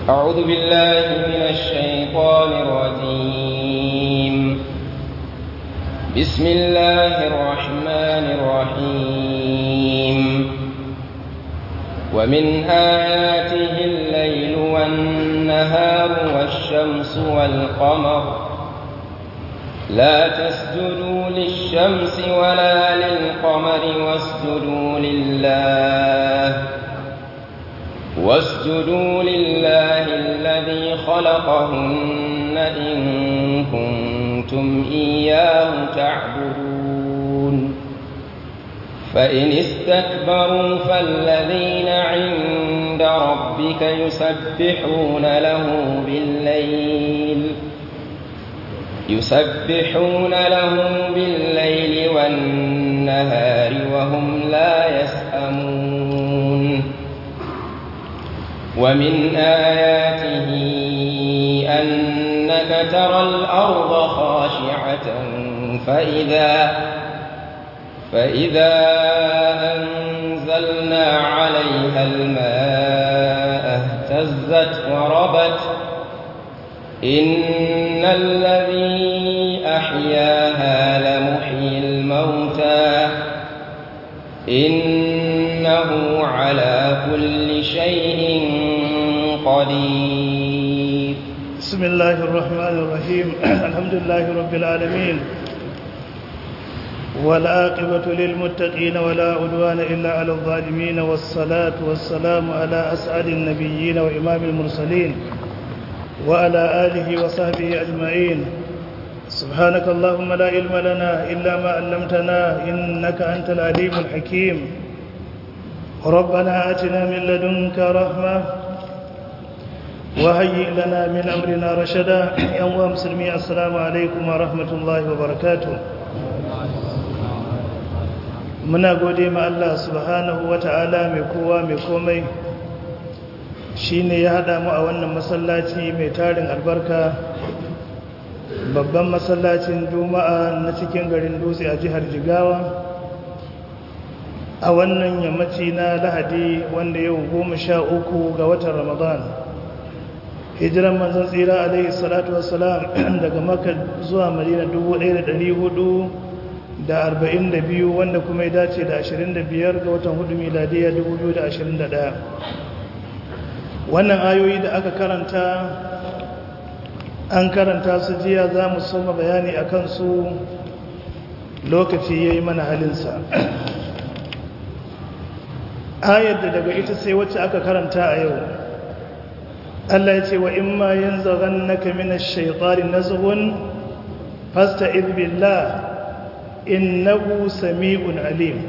أعوذ بالله من الشيطان الرجيم بسم الله الرحمن الرحيم ومن آياته الليل والنهار والشمس والقمر لا تسجدوا للشمس ولا للقمر واسجدوا لله واسجدوا لله الذي خلقهن إن كنتم إياه تعبدون فإن استكبروا فالذين عند ربك يسبحون له بالليل يسبحون له بالليل والنهار وهم لا يسأمون ومن آياته أنك ترى الأرض خاشعة فإذا فإذا أنزلنا عليها الماء اهتزت وربت إن الذي أحياها لمحيي الموتى إنه على كل شيء قدير بسم الله الرحمن الرحيم الحمد لله رب العالمين والعاقبة للمتقين ولا عدوان إلا على الظالمين والصلاة والسلام على أسعد النبيين وإمام المرسلين وعلى آله وصحبه أجمعين سبحانك اللهم لا علم لنا إلا ما علمتنا إنك أنت العليم الحكيم ربنا آتنا من لدنك رحمة وهيئ لنا من أمرنا رشدا يا مسلمي السلام عليكم ورحمة الله وبركاته muna gode ma Allah subhanahu wata'ala mai kowa mai komai shine ya hada mu a wannan masallaci mai tarin albarka babban masallacin juma'a na cikin garin dutse a jihar jigawa a wannan yammaci na lahadi wanda yau goma sha uku ga watan ramadan hijiran manzan tsira alaihi salatu wassalam daga maka zuwa madina 1400 da arba'in da biyu wanda kuma ya dace da ashirin da biyar ga watan hudu miladiyya dubu biyu da ashirin da ɗaya wannan ayoyi da aka karanta an karanta su jiya za mu soma bayani a kansu lokaci ya yi mana halinsa ayar da daga ita sai wacce aka karanta a yau Allah ya ce wa in ma yin zagan na kaminar shaitari na zuhun fasta billah innahu sami'un alim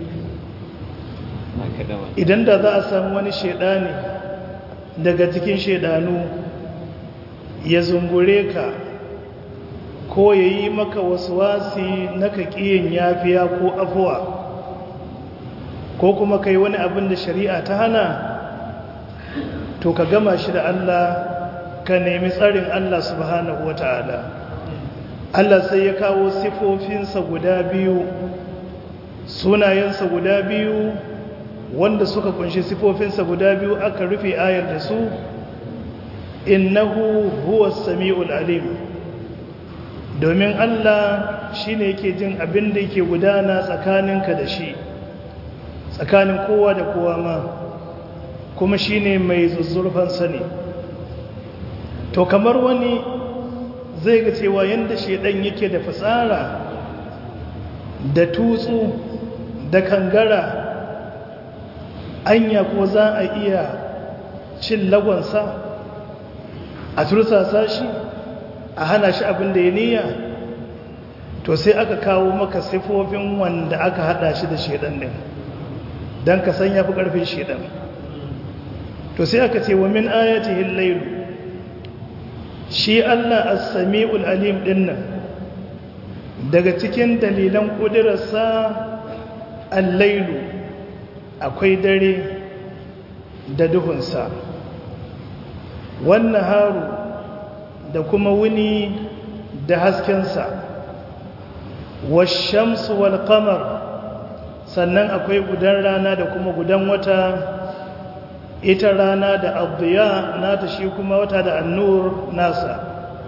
idan da za a samu wani shaidani daga cikin shaidanu ya zungure ka ko ya yi maka wasu wasi na kaƙiyin yafiya ko afuwa ko kuma kai wani abin da shari'a ta hana to ka gama shi da Allah ka nemi tsarin Allah subhanahu wa ta'ala Allah sai ya kawo sifofinsa guda biyu sunayensa guda biyu wanda suka kunshi sifofinsa guda biyu aka rufe ayar da su innahu huwa sami'ul alim domin Allah shine yake jin abin da yake gudana tsakaninka da shi tsakanin kowa da kowa ma kuma shine mai zuzzurfan sani to kamar wani zai ga cewa yadda shaidan yake da fasara da tutsu da kangara anya ko za a iya cin lagonsa a tursasa shi a hana shi abin da ya niyya to sai aka kawo maka sifofin wanda aka hada shi da shaidan din don ka san ya fi ƙarfin shaidan to sai aka ce wa min ayatihin lailu shi Allah as-sami'ul alim dinnan daga cikin dalilan kudirarsa al-lailu akwai dare da duhunsa wannan haru da kuma wuni da haskensa washamsu wal qamar sannan akwai gudan rana da kuma gudan wata ita rana da abdiya nata shi kuma wata da annur nasa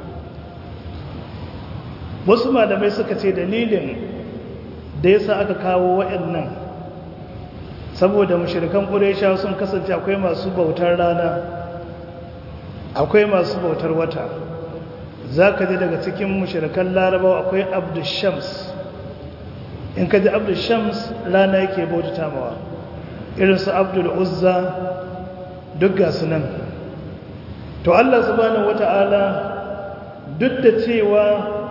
wasu malamai suka ce dalilin da yasa aka kawo waɗannan saboda mushrikan ƙuresha sun kasance akwai masu bautar rana akwai masu bautar wata za ka ji daga cikin mushrikan larabawa akwai abdushams in ka ji abdushams rana yake bautata mawa irinsu abdul uzza duk ga nan to allah subhanahu wata'ala duk da cewa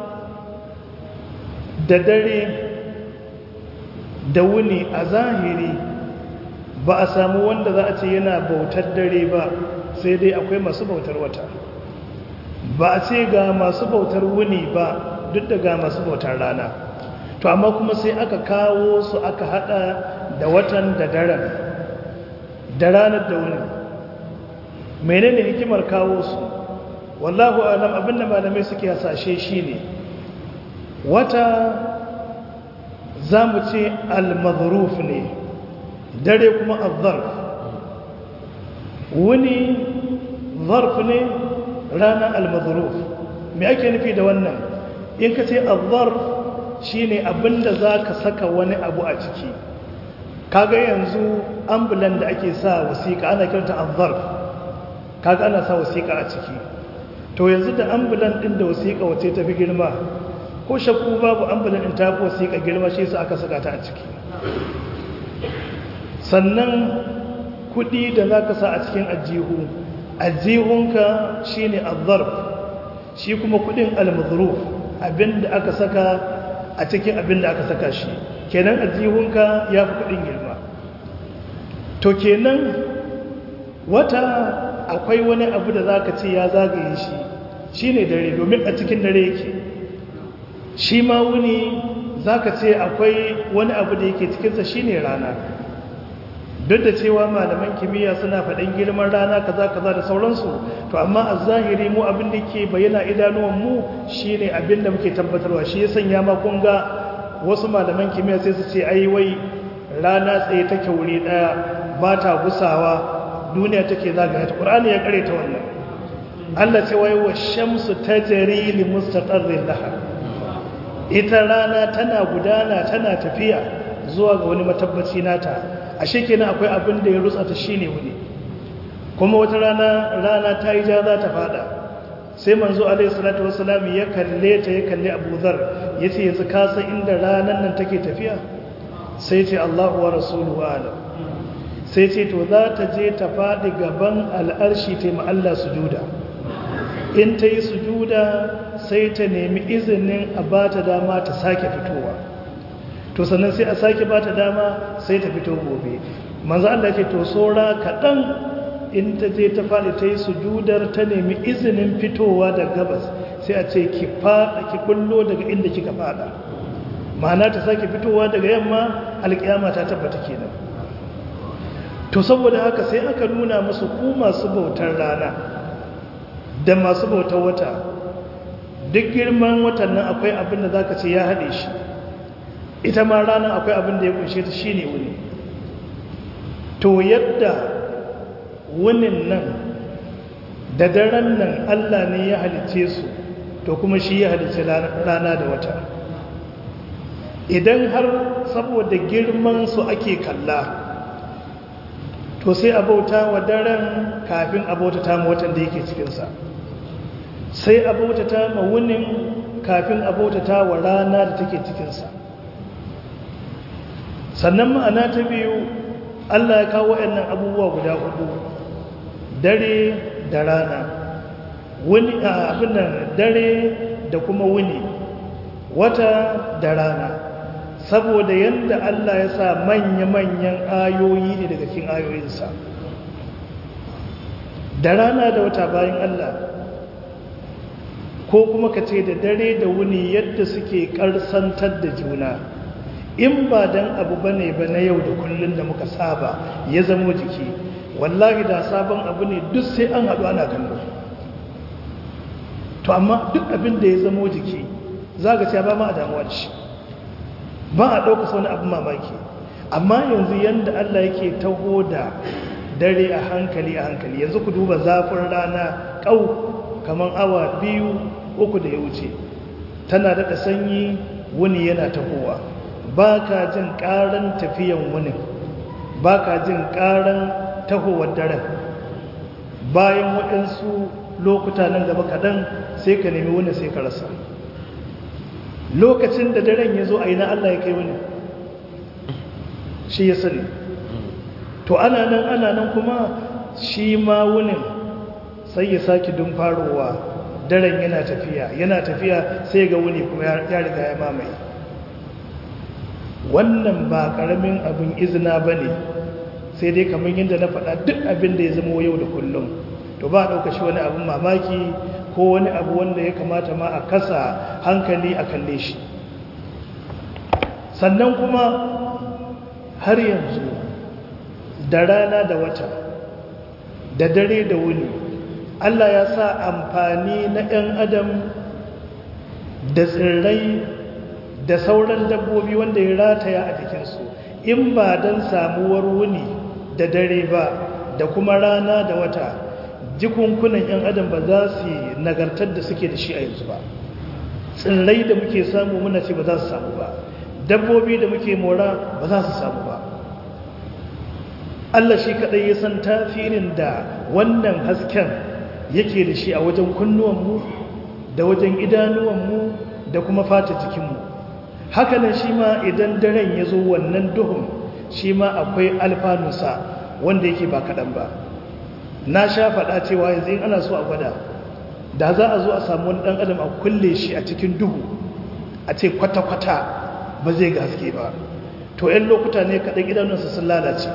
da dare da wuni a zahiri ba a samu wanda za a ce yana bautar dare ba sai dai akwai masu bautar wata ba a ce ga masu bautar wuni ba duk da ga masu bautar rana to amma kuma sai aka kawo su aka hada da watan da daren da ranar da wuni menene hikimar kawo su wallahu alam abinda malamai suke hasashe shine wata za mu ce al-madhruf ne dare kuma al-zarf wuni zarf ne rana al-madhruf me ake nufi da wannan in ka ce al-zarf shine abinda za ka saka wani abu a ciki kaga yanzu ambulan da ake sa wasiƙa ana kiranta al-zarf kaga ana sa wasiƙa a ciki to yanzu da ambulan din da wasiƙa wace tafi girma ko shakku babu ambulan din ta fi wasiƙa girma shi su aka saka ta a ciki sannan kuɗi da za ka sa a cikin ajihu ajihunka shi ne azzarf shi kuma kuɗin almazruf abinda aka saka a cikin abinda aka saka shi kenan ajihunka ya fi kuɗin girma to kenan wata akwai wani abu da za ka ce ya zagaye shi shi ne dare domin a cikin dare yake shi ma wuni za ka ce akwai wani abu da yake cikinsa shi ne rana duk da cewa malaman kimiyya suna faɗin girman rana kaza kaza da sauransu to amma a zahiri mu abin da ke bayyana idanuwan mu shine abin da muke tabbatarwa shi ya sanya ma kun ga wasu malaman kimiyya sai su ce ai wai rana tsaye take wuri daya ba ta gusawa duniya take zagaya ta qur'ani ya kare ta wannan Allah ce wai wa shamsu tajri li mustaqarrin laha ita rana tana gudana tana tafiya zuwa ga wani matabbaci nata ashe kenan akwai abin da ya rutsa ta shine wuni kuma wata rana rana ta yi ja za ta fada sai manzo alaihi salatu wassalam ya kalle ta ya kalle Abu Dharr yace yanzu ka san inda ranan nan take tafiya sai ce Allahu wa rasuluhu alam sai ce to za ta je ta fadi gaban al'arshi ta yi Allah sujuda in ta yi sujuda sai ta nemi izinin a ba ta dama ta sake fitowa to sannan sai a sake ba ta dama sai ta fito gobe manzo Allah ce to sora kaɗan in ta je ta faɗi ta yi sujudar ta nemi izinin fitowa da gabas sai a ce ki faɗa ki kullo daga inda kika faɗa ma'ana ta sake fitowa daga yamma alƙiyama ta tabbata kenan to saboda haka sai aka nuna musu ku masu bautar rana da masu bautar wata duk girman watan nan akwai abin da zaka ce ya haɗe shi ita ma ranar akwai abin da ya kunshe ta shine wuni to yadda wunin nan da daren nan Allah ne ya halice su to kuma shi ya halice rana da wata idan har saboda girman su ake kalla to sai abauta wa daren kafin abauta ta ma watan da yake cikinsa sai abauta ta ma wunin kafin abauta ta wa rana da take cikinsa sannan ma'ana ta biyu Allah ya kawo waɗannan abubuwa guda hudu dare da rana wuni abin nan dare da kuma wuni wata da rana saboda yadda Allah ya sa manya-manyan ayoyi ne daga cikin ayoyinsa da rana da wata bayan Allah ko kuma ka ce da dare da wuni yadda suke karsantar da juna in ba dan abu bane ba na yau da kullun da muka saba ya zamo jiki wallahi da sabon abu ne duk sai an haɗu ana kallo to amma duk abin da ya zamo jiki za ga cewa ba ma a damuwa da shi ba a ɗauka wani abin mamaki amma yanzu yadda Allah yake taho da dare a hankali a hankali yanzu ku duba zafin rana kau kamar awa biyu uku da ya wuce tana daɗa sanyi wuni yana tahowa ba ka jin ƙaran tafiyan wunin ba ka jin ƙaran tahowar daren bayan waɗansu lokuta nan gaba kaɗan sai ka nemi wuni sai ka rasa lokacin da daren ya zo a yi na Allah ya kai wuni shi ya sani to ana nan ana nan kuma shi ma wunin sai ya sake dun farowa daren yana tafiya yana tafiya sai ga wuni kuma ya riga ya mamaye wannan ba karamin abin izina ba ne sai dai kamar yadda na faɗa duk abin da ya zama yau da kullum to ba a ɗauka shi wani abin mamaki ko wani abu wanda ya kamata ma a kasa hankali a kalle shi sannan kuma har yanzu da rana da wata da dare da wuni Allah ya sa amfani na 'yan adam da tsirrai da sauran dabbobi wanda ya rataya a jikinsu in ba don samuwar wuni da dare ba da kuma rana da wata jikunkunan 'yan adam ba za su yi nagartar da suke da shi a yanzu ba tsirrai da muke samu muna ce ba za su samu ba dabbobi da muke mora ba za su samu ba Allah shi kaɗai ya san tafirin da wannan hasken yake da shi a wajen kunnuwanmu da wajen idanuwanmu da kuma fata jikinmu hakanan shi ma idan daren ya zo wannan duhun shi ma akwai alfanunsa wanda yake ba kaɗan ba na sha faɗa cewa yanzu in ana so a gwada da za a zo a samu wani ɗan adam a kulle shi a cikin duhu a ce kwata-kwata ba zai ga haske ba to 'yan lokuta ne kaɗan idanunsa sun lalace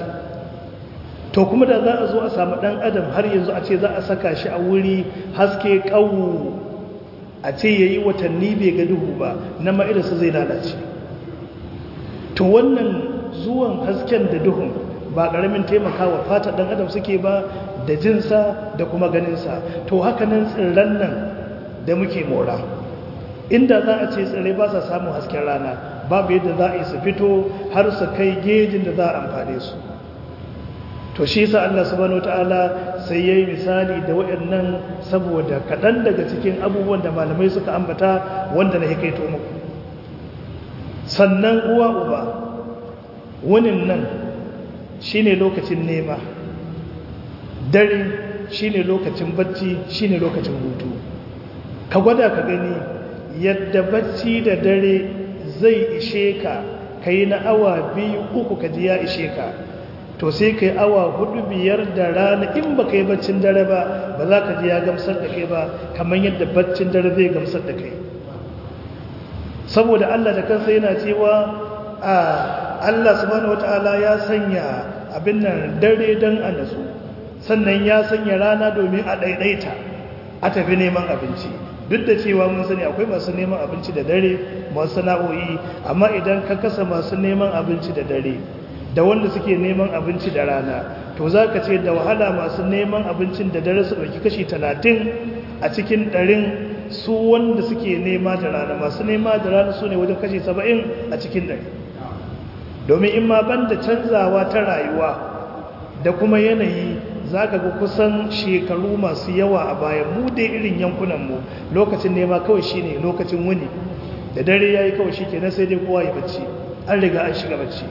to kuma da za a zo a samu ɗan adam har yanzu a ce za a saka shi a wuri haske ƙawu a ce ya yi watanni bai ga duhu ba na ma'irarsa zai lalace to wannan zuwan hasken da duhun ba ƙaramin taimakawa fata ɗan adam suke ba da jinsa da kuma ganinsa to haka nan tsirran nan da muke mora inda za a ce tsirrai ba sa samun hasken rana babu yadda za a yi su fito har su kai gejin da za a amfane su to shi sa Allah subhanahu wataala sai yayi misali da waɗannan saboda kaɗan daga cikin abubuwan da malamai suka ambata wanda na hikaito muku sannan uwa uba wunin nan shine lokacin nema dare shine lokacin bacci shine lokacin hutu ka gwada ka gani yadda bacci da dare zai ishe ka kai na awa biyu uku ka ji ya ishe ka to sai kai awa hudu biyar da rana in ba kai baccin dare ba ba za ka ji ya gamsar da kai ba kamar yadda baccin dare zai gamsar da kai saboda Allah da kansa yana cewa a Allah subhanahu wataala ya sanya abin nan dare dan a nasu sannan ya sanya rana domin a daidaita a tafi neman abinci duk da cewa mun sani akwai masu neman abinci da dare masu sana'o'i amma idan ka kasa masu neman abinci da dare da wanda suke neman abinci da rana to za ka ce da wahala masu neman abincin da dare su ɗauki kashi talatin a cikin ɗarin su wanda suke nema da rana masu nema da rana su ne wajen kashi saba'in a cikin ɗari domin in ma ban da canzawa ta rayuwa da kuma yanayi za ka ga kusan shekaru masu yawa a bayan mu dai irin yankunanmu lokacin nema kawai shi ne lokacin wuni da dare ya yi kawai shi ke na sai dai kowa yi bacci an riga an shiga bacci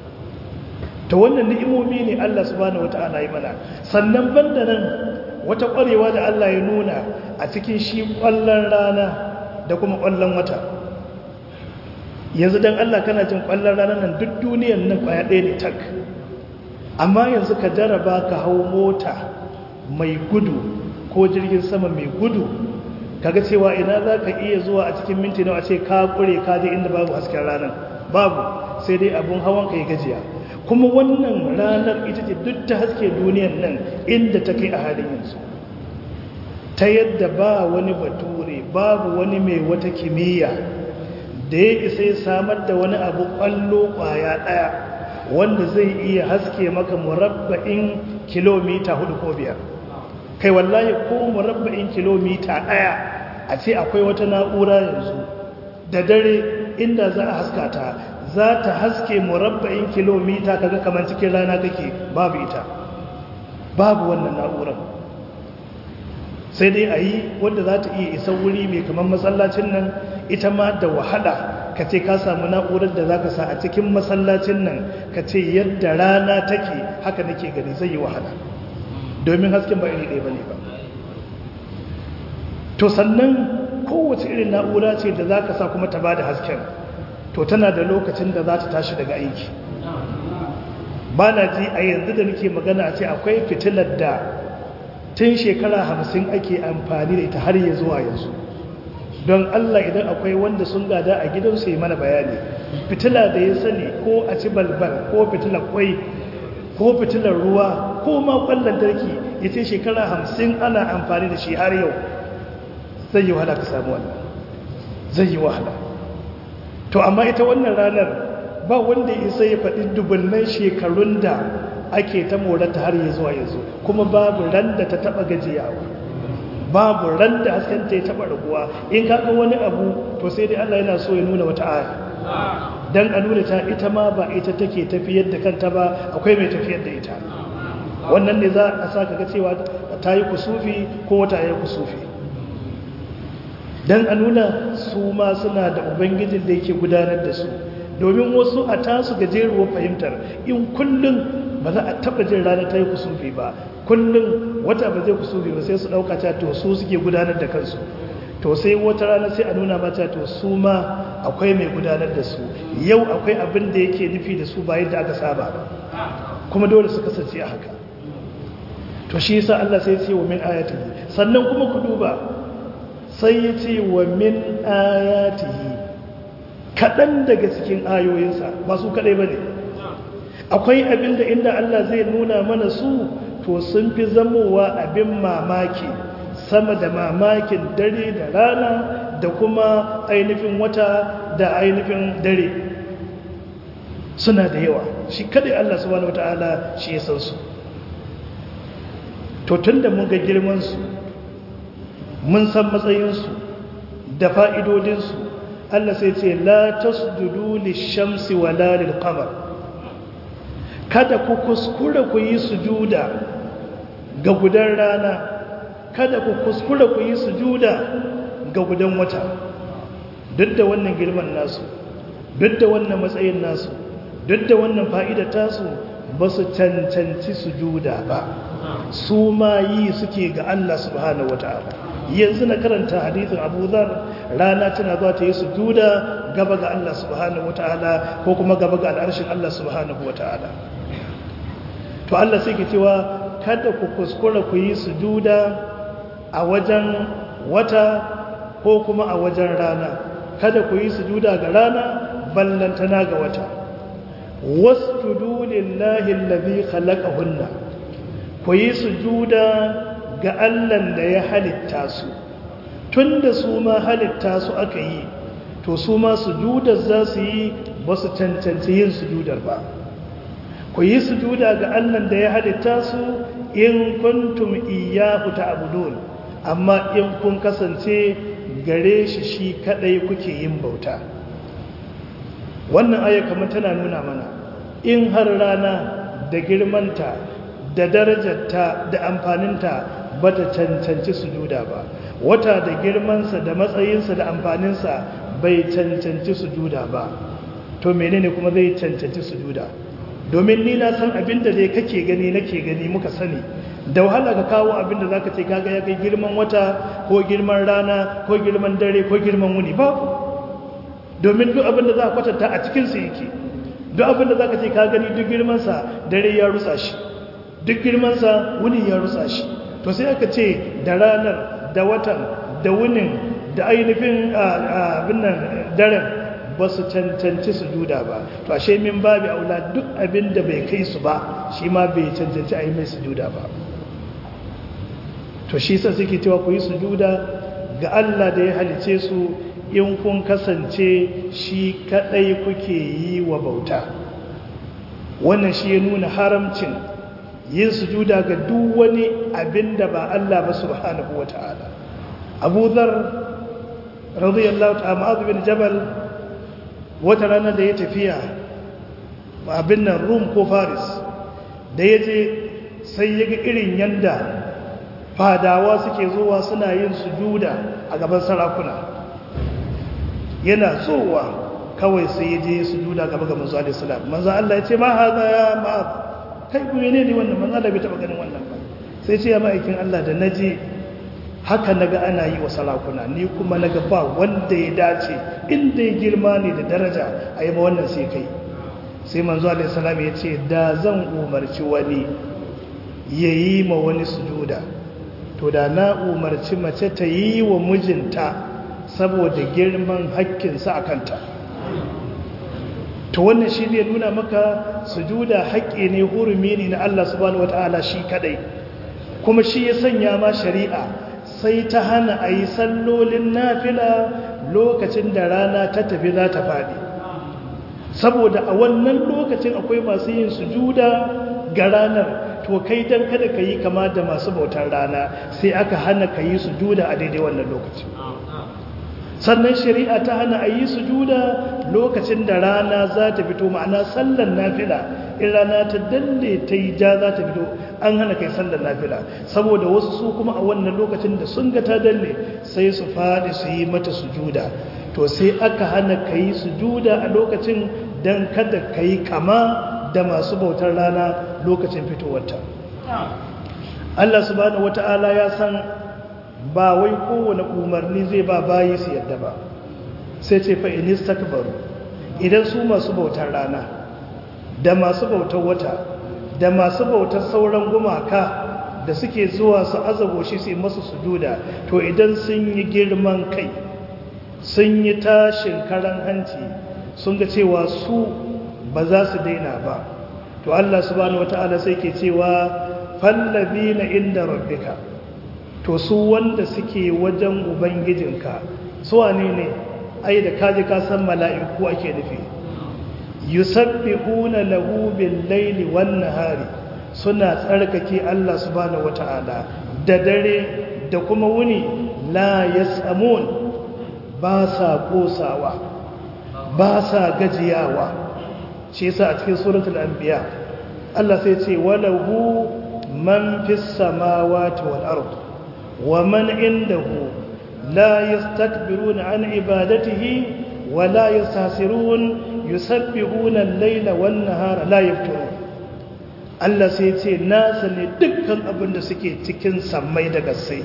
ta wannan ni'imomi ne Allah subhanahu wata'ala yi mana sannan banda nan wata ƙwarewa da Allah ya nuna a cikin shi ƙwallon rana da kuma ƙwallon wata yanzu don Allah kana jin ƙwallon rana nan duk duniyan nan ƙwaya ɗaya ne tak amma yanzu ka jaraba ka hau mota mai gudu ko jirgin sama mai gudu kaga cewa ina za ka iya zuwa a cikin minti nawa ce ka ƙure ka je inda babu hasken ranar babu sai dai abun hawan ka yi gajiya kuma wannan ranar ita ce duk ta haske duniyan nan inda ta kai a halin yanzu ta yadda ba wani bature babu wani mai wata kimiyya da ya isa ya samar da wani abu kwallo kwaya daya wanda zai iya haske maka murabba'in kilomita hudu ko biyar kai wallahi ko murabba'in kilomita daya a ce akwai wata na'ura yanzu da dare inda za a haska ta za ta haske murabba'in kilomita kaga kamar cikin rana kake babu ita babu wannan na'urar sai dai a yi wanda za ta iya isa wuri mai kamar masallacin nan ita ma da wahala ka ce ka samu na'urar da za ka sa a cikin masallacin nan ka ce yadda rana take haka nake gani zai yi wahala domin hasken ba iri ɗaya ba ne ba to sannan kowace irin na'ura ce da za ka sa kuma ta ba da hasken to tana da lokacin da za ta tashi daga aiki ba na ji a yanzu da nake magana a ce akwai fitilar da tun shekara hamsin ake amfani da ita har ya zuwa yanzu don allah idan akwai wanda sun gada a gidansu yi mana bayani fitila da ya sani ko a ci balbal ko fitilar kwai ko fitilar ruwa ko ma kwallon darki ya ce shekara hamsin ana amfani da shi har yau zai yi wahala ka samu wannan zai yi wahala to amma ita wannan ranar ba wanda isa ya faɗi dubunnan shekarun da ake ta morata har ya zuwa yanzu kuma babu ran da ta taɓa gajiyawa babu ran da hasken ta ya taɓa raguwa in kaga wani abu to sai dai Allah yana so ya nuna wata aya dan a nuna ta ita ma ba ita take tafiyar da kanta ba akwai mai tafiyar da ita wannan ne za a sa ga cewa ta yi kusufi ko wata ya kusufi don a nuna su ma suna da ubangijin da yake gudanar da su domin wasu a tasu gajeruwar fahimtar in kullum ba za a taba jin ranar ta yi kusurfi ba kullum wata ba zai kusurfi ba sai su ɗauka ta to su suke gudanar da kansu to sai wata rana sai a nuna mata to su ma akwai mai gudanar da su yau akwai abin da yake nufi da su ba yadda aka saba ba kuma dole su kasance a haka to shi yasa Allah sai ya ce wa min ayatihi sannan kuma ku duba sai ya ce wa min ayatihi kaɗan daga cikin ayoyinsa ba su kaɗai ba ne akwai abinda inda Allah zai nuna mana su to sun fi zamowa abin mamaki sama da mamakin dare da rana da kuma ainihin wata da ainihin dare suna da yawa shi kaɗai Allah subhanahu wata'ala shi ya san su to tun da mun ga girmansu mun san matsayinsu da fa'idodinsu Allah sai ce la tasjudu lishamsi wala lilqamar kada ku kuskura ku yi sujuda ga gudan rana kada ku kuskura ku yi sujuda ga gudan wata duk da wannan girman nasu duk da wannan matsayin nasu duk da wannan fa'idar tasu ba su cancanci sujuda ba su ma yi suke ga Allah subhanahu wata'ala yanzu na karanta hadithin Abu Dharr rana tana zuwa ta yi sujuda gaba ga Allah subhanahu wata'ala ko kuma gaba ga al'arshin Allah subhanahu wata'ala to Allah sai ke cewa kada ku kuskura ku yi sujuda a wajen wata ko kuma a wajen rana kada ku yi sujuda ga rana ballantana ga wata wasjudu lillahi allazi khalaqahunna ku yi sujuda ga Allahn da ya halitta su tunda su ma halitta su aka yi to su ma sujudar za su yi ba su cancanci yin sujudar ba ku yi sujuda ga Allahn da ya halitta su in kuntum iyyahu ta'budun amma in kun kasance gare shi shi kadai kuke yin bauta wannan aya kamar tana nuna mana in har rana da girmanta da darajarta da amfaninta ba ta cancanci sujuda ba wata da girmansa da matsayinsa da amfaninsa bai cancanci sujuda ba to menene kuma zai cancanci sujuda domin ni na san abinda dai kake gani nake gani muka sani da wahala ka kawo abinda zaka ce kaga ya kai girman wata ko girman rana ko girman dare ko girman wuni babu domin duk abinda za ka kwatanta a cikin su yake duk abinda zaka ce ka gani duk girman sa dare ya rusa shi duk girman sa wuni ya rusa shi to sai aka ce da ranar da watan da wunin da ainihin abin nan daren ba su cancanci su juda ba to ashe min babu aula duk abin da bai kai su ba shi ma bai cancanci a yi mai sujuda ba to shi sa suke cewa ku yi sujuda ga Allah da ya halice su in kun kasance shi kadai kuke yi wa bauta wannan shi ya nuna haramcin yin sujuda ga duk wani abin da ba Allah ba subhanahu wata'ala Abu Dharr radiyallahu ta'ala Mu'adh bin Jabal wata rana da ya tafiya abin nan rum ko faris da ya je sai ya ga irin yanda fadawa suke zuwa suna yin sujuda a gaban sarakuna yana zuwa kawai sai ya je sujuda gaba ga manzo alaihi salam manzo Allah ya ce ma haza ya ma kai ku ne ne wannan manzo Allah bai taba ganin wannan ba sai ce ya ma'aikin Allah da naje haka naga ana yi wa sarakuna ni kuma naga ba wanda ya dace inda ya girma ne da daraja a yi ma wannan sai kai sai manzo alaihi salam ya ce da zan umarci wani ya yi ma wani sujuda to da na umarci mace ta yi wa mijinta saboda girman hakkinsa a kanta to wannan shi ne nuna maka sujuda haƙƙi ne hurumi ne na Allah subhanahu wata'ala shi kadai kuma shi ya sanya ma shari'a sai ta hana a yi sallolin nafila lokacin da rana ta tafi za ta faɗi saboda a wannan lokacin akwai masu yin sujuda ga ranar to kai dan kada ka yi kama da masu bautar rana sai aka hana ka yi sujuda a daidai wannan lokacin sannan shari'a ta hana a yi sujuda lokacin da rana za ta fito ma'ana sallan nafila in rana ta dalle ta yi ja za ta fito an hana kai sallan nafila saboda wasu su kuma a wannan lokacin da sun ga ta dalle sai su faɗi su yi mata sujuda to sai aka hana ka yi sujuda a lokacin don kada ka yi kama da masu bautar rana lokacin fitowarta Allah subhanahu wata'ala ya san ba wai kowane umarni zai ba bayi su yadda ba sai ce fa in istakbaru idan su masu bautar rana da masu bautar wata da masu bautar sauran gumaka da suke zuwa su azabo shi su yi masu sujuda to idan sun yi girman kai sun yi tashin karan hanci sun ga cewa su ba za su daina ba to Allah subhanahu wata'ala sai ke cewa fallabina inda rabbika to su wanda suke wajen ubangijinka su wane ne ai da kaji ka san mala'iku ake nufi yusabbihuna lahu bil laili wan nahari suna tsarkake Allah subhanahu wata'ala da dare da kuma wuni la yasamun ba sa kosawa ba sa gajiyawa shi yasa a cikin suratul anbiya Allah sai ce walahu man fis samawati wal ard wa man indahu la yastakbiruna an ibadatihi wa la yastasirun yusabbihuna al-layla wan nahara la yafturun Allah sai ce nasa ne dukkan abin da suke cikin sammai da gassai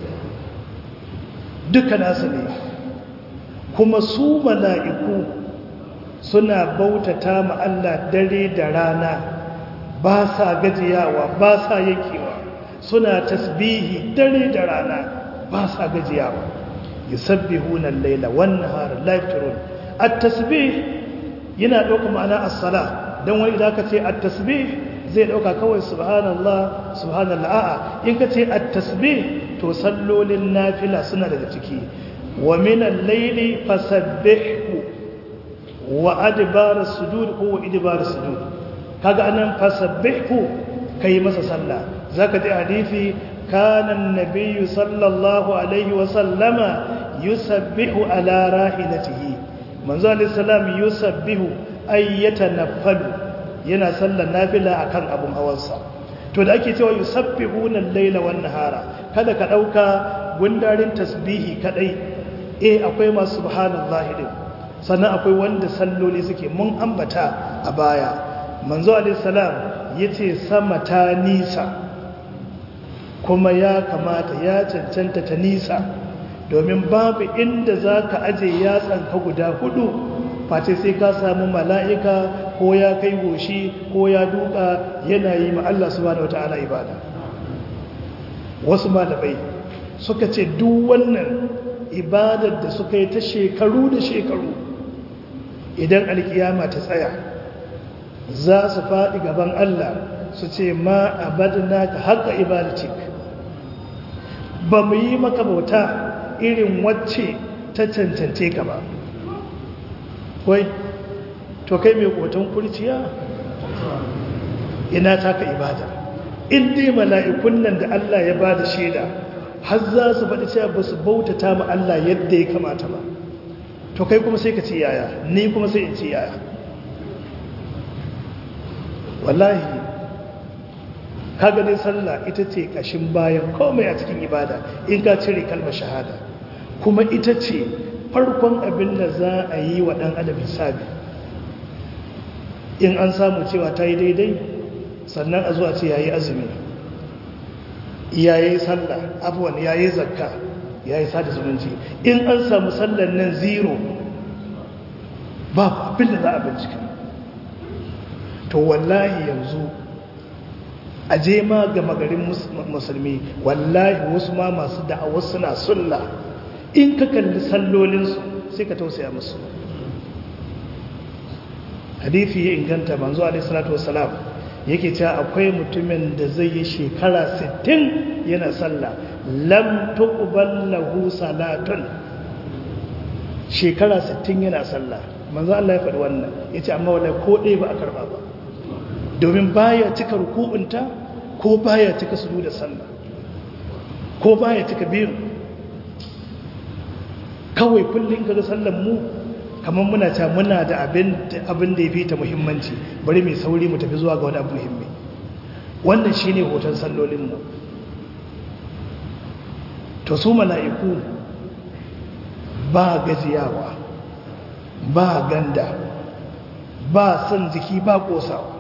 duka nasa ne kuma su mala'iku suna bautata ma Allah dare da rana ba sa gajiyawa ba sa yankewa suna tasbihi dare da rana ba sa gajiyawa yusabbihuna al-laila wan nahara la yafturun at-tasbih yana dauka ma'ana as-sala dan wani idan ka ce at-tasbih zai dauka kawai subhanallah subhanallah a'a in ka ce at-tasbih to sallolin nafila suna daga ciki wa min al-layli fasabbihu wa adbar as-sujud ko idbar as-sujud kaga anan fasabbihu kai masa sallah zaka ji hadisi kana an-nabiy sallallahu alaihi wa sallama yusabbihu ala rahilatihi manzo alayhi salam yusabbihu ay yatanaffalu yana sallar nafila akan abun hawansa to da ake cewa yusabbihuna al-laila wan nahara kada ka dauka gundarin tasbihi kadai eh akwai masu subhanallahi din sannan akwai wanda salloli suke mun ambata a baya manzo alayhi salam yace sama ta nisa kuma ya kamata ya cancanta ta nisa domin babu inda za ka aje yatsanka guda hudu face sai ka samu mala'ika ko ya kai goshi ko ya duka yana yi ma Allah subhanahu wata'ala ibada wasu malamai suka ce duk wannan ibadar da suka yi ta shekaru da shekaru idan alkiyama ta tsaya za su faɗi gaban Allah su ce ma abadna ka haka ibadatik ba mu yi maka bauta irin wacce ta cancance ka ba wai to kai mai koton kurciya ina taka ibada in dai mala'ikun nan da Allah ya ba da shaida har za su faɗi cewa ba su bautata ma Allah yadda ya kamata ba to kai kuma sai ka ce yaya ni kuma sai in ce yaya wallahi kaga dai sallah ita ce kashin bayan komai a cikin ibada in ka cire kalmar shahada kuma ita ce farkon abin da za a yi wa ɗan adam hisabi in an samu cewa ta yi daidai sannan a zuwa ce ya yi azumi ya yi sallah abuwan ya yi zakka ya yi sada zumunci in an samu sallan nan zero ba abin da za a bincika to wallahi yanzu a je ma ga magarin musulmi wallahi wasu ma masu da'awar suna sulla in ka kalli sallolinsu sai ka tausaya musu hadithi ya inganta manzo alaihi salatu wassalam yake cewa akwai mutumin da zai yi shekara 60 yana sallah lam tuqbal lahu salatun shekara 60 yana sallah manzo Allah ya faɗi wannan yace amma wallahi ko ɗaya ba a karba ba domin baya cika ruku'unta ko baya cika sujuda sallah ko baya cika biyu kawai kullum kaga sallan mu kamar muna cewa muna da abin abin da yafi ta muhimmanci bari mai sauri mu tafi zuwa ga wani abu muhimmi wannan shine hoton sallolin mu to su mala'iku ba gajiyawa ba ganda ba son jiki ba kosawa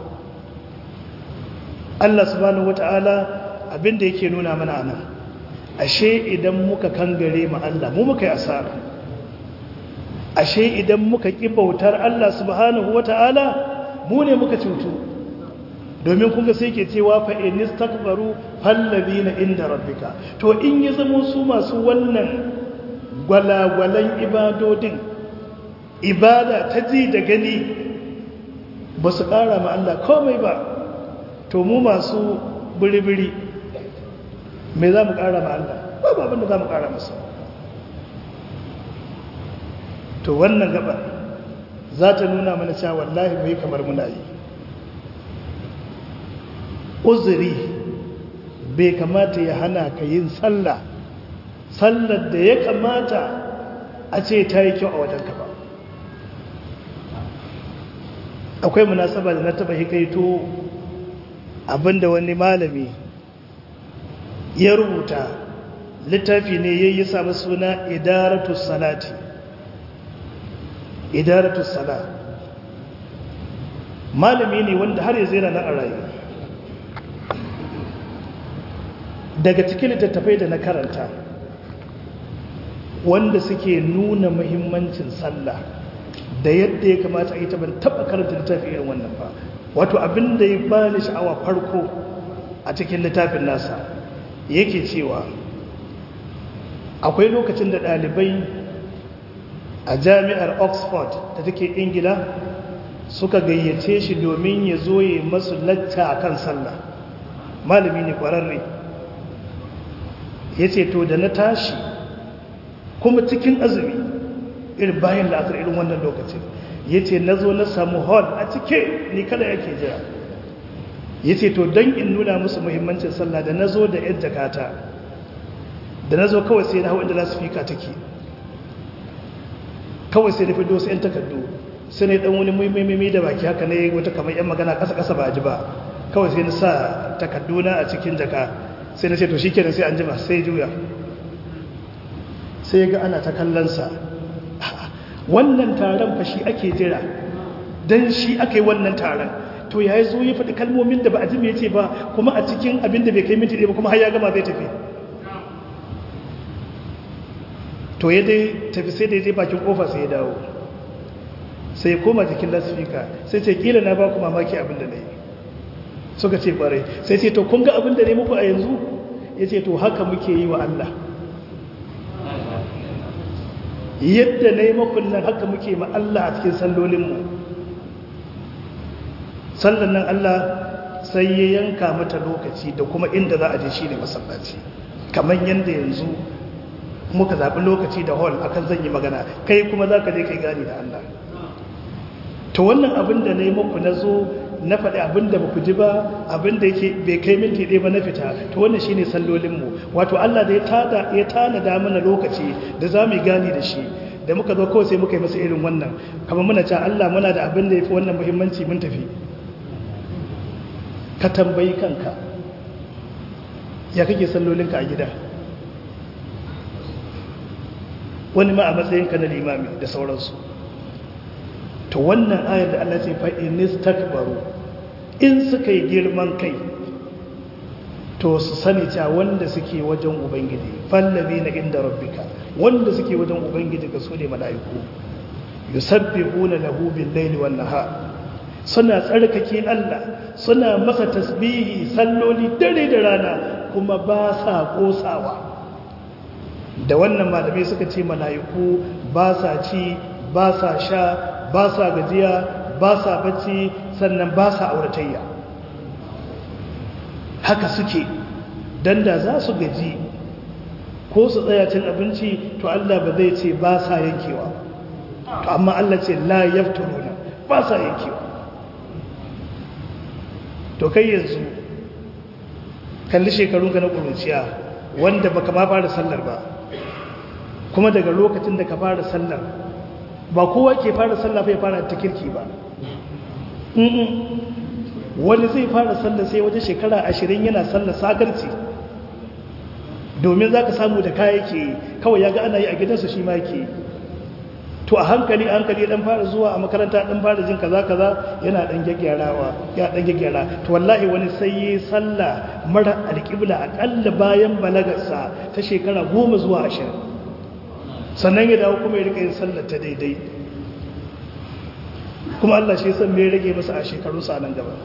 Allah subhanahu wata'ala abinda yake nuna mana nan ashe idan muka kangare ma Allah mu muka yi asara ashe idan muka ƙi bautar Allah subhanahu wata'ala mu ne muka cutu domin kunga sai ke cewa fa in istakbaru fallabina inda rabbika to in ya zama su masu wannan gwalagwalan ibadodin ibada ta ji da gani ba su ƙara ma Allah komai ba to mu masu biri-biri me za mu ƙara ma Allah babu abinda za mu ƙara masa to wannan gaba za ta nuna mana cewa wallahi mai kamar muna yi uzuri bai kamata ya hana ka yin sallah sallar da ya kamata a ce ta yi kyau a wajenka ba akwai munasaba da na taba hikaito abinda wani malami ya rubuta littafi ne ya yi sami suna idaratu salati idaratu sala malami ne wanda har yanzu yana na a rayu daga cikin littattafai da na karanta wanda suke nuna muhimmancin sallah da yadda ya kamata a yi ban taba karanta littafi irin wannan ba wato abin da ya bani sha'awa farko a cikin littafin nasa yake cewa akwai lokacin da ɗalibai a jami'ar oxford da take ingila suka gayyace shi domin ya zo ya masu lacca a kan sallah malami ne ƙwararre ya ce to da na tashi kuma cikin azumi irin bayan la'asar irin wannan lokacin ya ce na zo na samu hall a cike ni kada yake jira ya ce to don in nuna musu muhimmancin sallah da na zo da yan jakata da na zo kawai sai na hau inda lasifika take kawai sai na fi dosu yan takardu sai na yi dan wani muhimmimi da baki haka ne wata kamar yan magana kasa-kasa ba a ji ba kawai sai na sa takarduna a cikin jaka sai na ce to shi kenan sai an jima sai juya sai ga ana ta kallonsa wannan taron fa shi ake jira don shi aka yi wannan taron to ya yi zo ya faɗi kalmomin da ba a ji mai ce ba kuma a cikin abin da bai kai minti ɗaya ba kuma har ya gama zai tafi to ya dai tafi sai da ya je bakin kofa sai ya dawo sai ya koma jikin lasfika sai ce kila na ba ku mamaki abin da na yi suka ce kwarai sai ce to kun ga abin da ne muku a yanzu ya ce to haka muke yi wa Allah yadda na yi makon nan haka muke ma Allah a cikin sallolinmu sallan nan Allah sai ya yanka mata lokaci da kuma inda za a je shi ne masallaci kamar yadda yanzu muka zaɓi lokaci da hall akan zan yi magana kai kuma za ka je kai gani da Allah to wannan abin da na yi muku na zo na faɗi abin da ba ku ji ba abin da yake bai kai minti ɗaya ba na fita to wannan shine sallolinmu wato Allah da ya tada ya tanada mana lokaci da za mu gani da shi da muka zo kawai sai muka yi masa irin wannan kamar muna cewa Allah muna da abin da ya fi wannan muhimmanci mun tafi ka tambayi kanka ya kake sallolinka a gida wani ma a matsayinka na limami da sauransu to wannan ayar da Allah ce fa'inis takbaru in suka yi girman kai to su sani cewa wanda suke wajen ubangiji fallabi na inda rabbika wanda suke wajen ubangiji ga su ne mala'iku yusabbihuna lahu bil laili wan nahar suna tsarkake Allah suna masa tasbihi salloli dare da rana kuma ba sa kosawa da wannan malamai suka ce mala'iku ba sa ci ba sa sha ba sa gajiya ba sa bacci sannan ba sa auratayya haka suke dan da za su gaji ko su tsaya cin abinci to Allah ba zai ce ba sa yankewa to amma Allah ce la yafturuna ba sa yankewa to kai yanzu kalli shekarunka na ƙuruciya wanda baka ma fara sallar ba kuma daga lokacin da ka fara sallar ba kowa ke fara sallar fa ya fara ta kirki ba wani zai fara sallar sai wajen shekara ashirin yana sallar sagarci domin za ka samu da kaya ke kawai ya ga ana yi a gidansa shi ma ke to a hankali a hankali dan fara zuwa a makaranta dan fara jin kaza kaza yana dan gyaggyarawa ya dan gyaggyara to wallahi wani sai yi sallah mara alƙibla akalla bayan balagarsa ta shekara goma zuwa ashirin sannan ya dawo kuma ya rika yin sallar ta daidai kuma Allah shi san me rage masa a shekaru sa nan gaba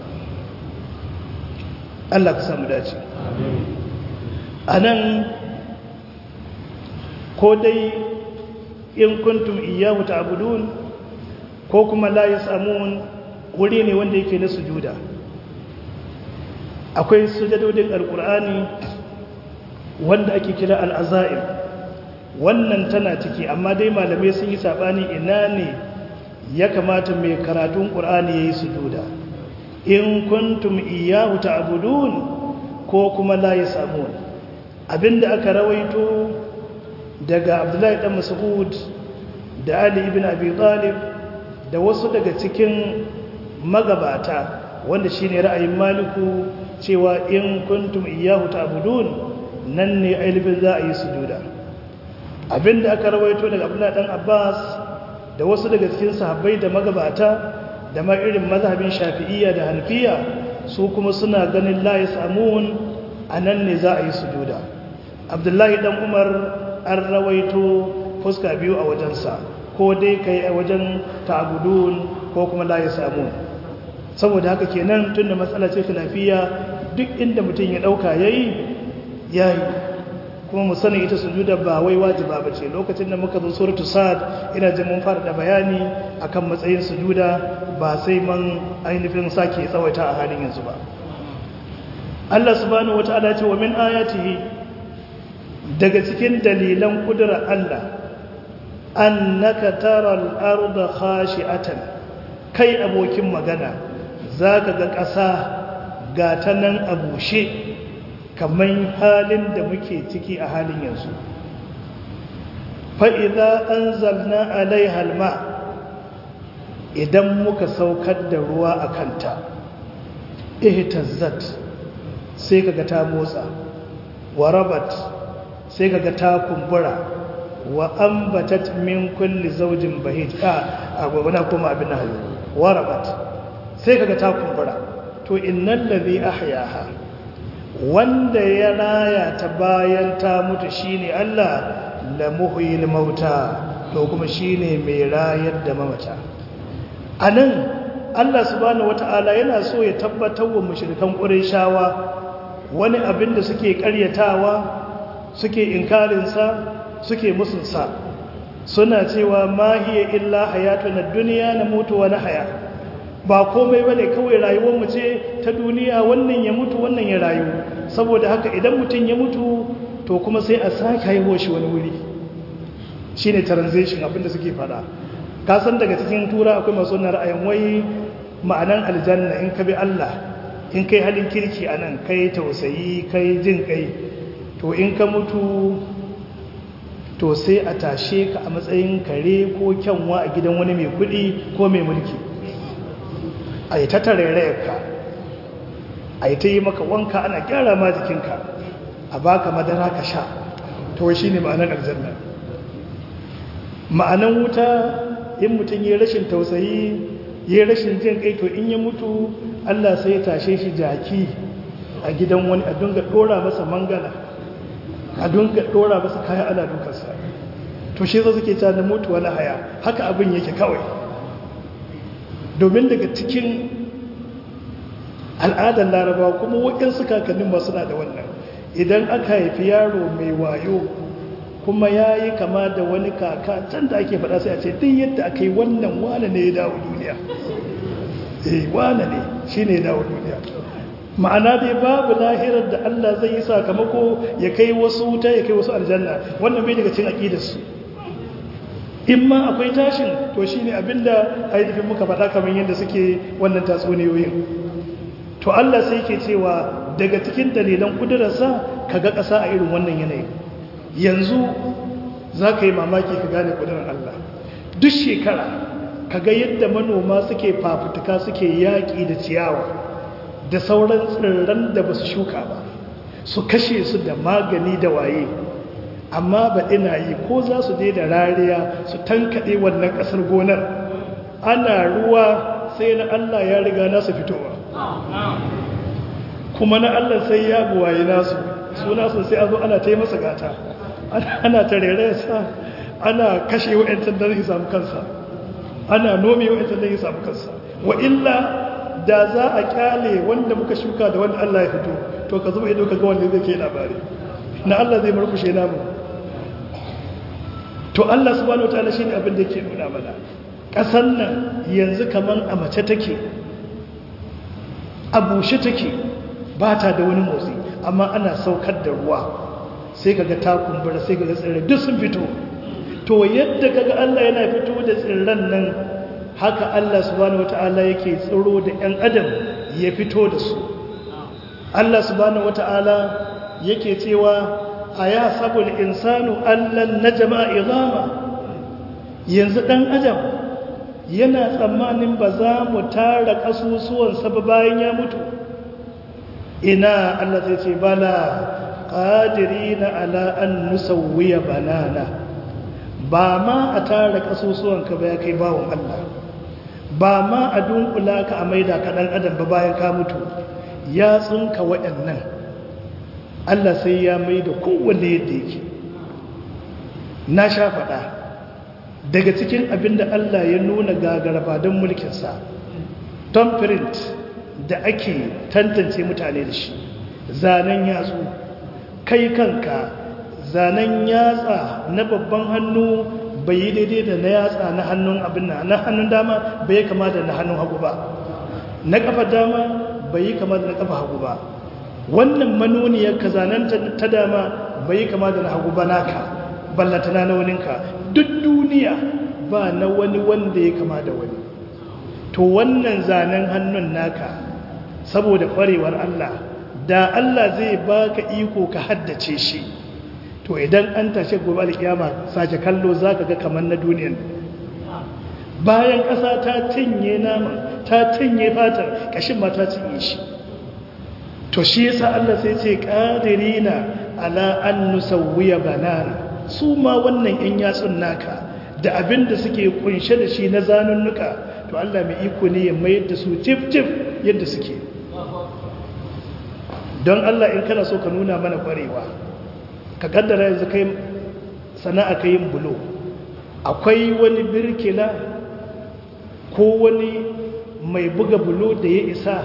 Allah ka samu dace anan ko dai in kuntum iyyahu ta'budun ko kuma la yasamun wuri ne wanda yake na sujuda akwai sujadodin alqur'ani wanda ake kira al-azaim wannan tana ciki amma dai malamai sun yi sabani ina ne ya kamata mai karatun qur'ani yayi sujuda in kuntum iyyahu ta'budun ko kuma la yasamun abinda aka rawaito daga abdullahi dan mas'ud da ali ibn abi talib da wasu daga cikin magabata wanda shine ra'ayin maliku cewa in kuntum iyyahu ta'budun nan ne ailibin za a yi sujuda abinda aka rawaito daga abdullahi dan abbas da wasu daga cikin sahabbai da magabata da ma irin mazhabin shafi'iyya da hanafiya su kuma suna ganin la yasamun anan ne za a yi sujuda abdullahi dan umar an rawaito fuska biyu a wajensa ko dai kai a wajen ta'budun ko kuma la yasamun saboda haka kenan tunda matsala ce khilafiya duk inda mutum ya dauka yayi yayi kuma mu sani ita sujuda ba wai wajiba bace lokacin da muka zo suratu sad ina jin mun fara da bayani akan matsayin sujuda ba sai man ainihin sake tsawaita a halin yanzu ba Allah subhanahu wataala ya ce wa min ayatihi daga cikin dalilan kudurar Allah annaka taral arda khashi'atan kai abokin magana zaka ga ƙasa ga ta nan a bushe kamar halin da muke ciki a halin yanzu fa idza anzalna alaiha alma idan muka saukar da ruwa a kanta ihtazzat sai kaga ta motsa warabat sai kaga ta kumbura wa ambatat min kulli zawjin bahij a agwagwana kuma abin nan warabat sai kaga ta kumbura to innal ladhi ahyaha wanda ya raya ta bayan ta mutu shine Allah la muhyil mauta to kuma shine mai rayar da mamata anan Allah subhanahu wataala yana so ya tabbatar wa mushrikan qurayshawa wani abin da suke karyatawa suke inkarinsa suke musunsa suna cewa ma hiya illa hayatuna dunya na mutu wa haya. ba komai bane kawai rayuwar mu ce ta duniya wannan ya mutu wannan ya rayu saboda haka idan mutum ya mutu to kuma sai a sake haihuwa shi wani wuri shine transition abin da suke fada ka san daga cikin tura akwai masu ra'ayin wai ma'anan aljanna in ka bi Allah in kai halin kirki a nan kai tausayi kai jin kai to in ka mutu to sai a tashe ka a matsayin kare ko kyanwa a gidan wani mai kudi ko mai mulki a yi ta tarairayarka a yi ta yi maka wanka ana gyara ma jikinka a baka madara ka sha to shi ne ma'anar aljanna ma'anar wuta in mutum ya rashin tausayi ya rashin jin kai to in ya mutu Allah sai ya tashe shi jaki a gidan wani a dunga dora masa mangala a dunga dora masa kaya ana dukansa to shi zo suke ta da mutu wani haya haka abin yake kawai domin daga cikin al'adar larabawa kuma waɗansu kakannin ba suna da wannan idan aka haifi yaro mai wayo kuma ya yi kama da wani kaka can da ake faɗa sai a ce duk yadda aka yi wannan wane ne ya dawo duniya eh wane ne shi ne ya dawo duniya ma'ana dai babu lahirar da Allah zai yi sakamako ya kai wasu wuta ya kai wasu aljanna wannan bai daga cin aƙidarsu in ma akwai tashin to shi ne abinda haidafin muka faɗa kamar yadda suke wannan tatsuniyoyin to Allah sai ke cewa daga cikin dalilan kudurarsa ka ga ƙasa a irin wannan yanayi yanzu za ka yi mamaki ka gane kudurar Allah duk shekara ka ga yadda manoma suke fafutuka suke yaƙi da ciyawa da sauran tsirran da ba su shuka ba su kashe su da magani da waye amma ba ina yi ko za su je da rariya su tankaɗe wannan ƙasar gonar ana ruwa sai na Allah ya riga nasu fitowa kuma na Allah sai ya buwaye nasu su nasu sai a zo ana ta yi masa gata ana ta sa ana kashe wa'yantar da zai samu kansa ana nome wa'yantar da zai samu kansa wa illa da za a kyale wanda muka shuka da wanda Allah ya fito to ka zuba ido ka ga wanda zai ke labari na Allah zai murkushe namu to Allah subhanahu wataala shine abin da yake nuna mana kasan nan yanzu kaman a mace take a bushe take ba ta da wani motsi amma ana saukar da ruwa sai kaga ta kumbura sai kaga tsirrai duk sun fito to yadda kaga Allah yana fito da tsirran nan haka Allah subhanahu wataala yake tsiro da 'yan adam ya fito da su Allah subhanahu wataala yake cewa aya sabul insanu allan najma idama yanzu dan adam yana tsammanin ba za mu tara kasusuwan sa bayan ya mutu ina Allah zai ce bala qadirina ala an nusawwiya banana ba ma a tara kasusuwan ka ba ya kai bawon Allah ba ma a dunkula ka a maida ka dan adam ba bayan ka mutu ya tsinka waɗannan Allah sai ya mai da kowanne yadda yake na sha faɗa daga cikin abin da Allah ya nuna gagaraba don mulkinsa tom print da ake tantance mutane da shi zanen yatsu kai kanka zanen yatsa na babban hannu bai yi daidai da na yatsa na hannun abin na hannun dama bai kama da na hannun hagu ba na kafa dama bai yi kama da na kafa hagu ba wannan manoniyar ka zanen ta dama bai kama da na hagu ba naka ballatana na waninka duk duniya ba na wani wanda ya kama da wani to wannan zanen hannun naka saboda kwarewar Allah da Allah zai baka iko ka haddace shi to idan an tashe gobe alkiyama sace kallo zaka ga kamar na duniyan bayan ƙasa ta cinye nama ta cinye fatar kashin ma ta cinye shi to shi yasa Allah sai ce qadirina ala an nusawwiya banana su ma wannan yan yatsun naka da abin da suke kunshe da shi na zanunnuka to Allah mai iko ne ya mayar da su tif tif yadda suke don Allah in kana so ka nuna mana kwarewa ka kaddara yanzu kai sana'a ka yin bulo akwai wani birkila ko wani mai buga bulo da ya isa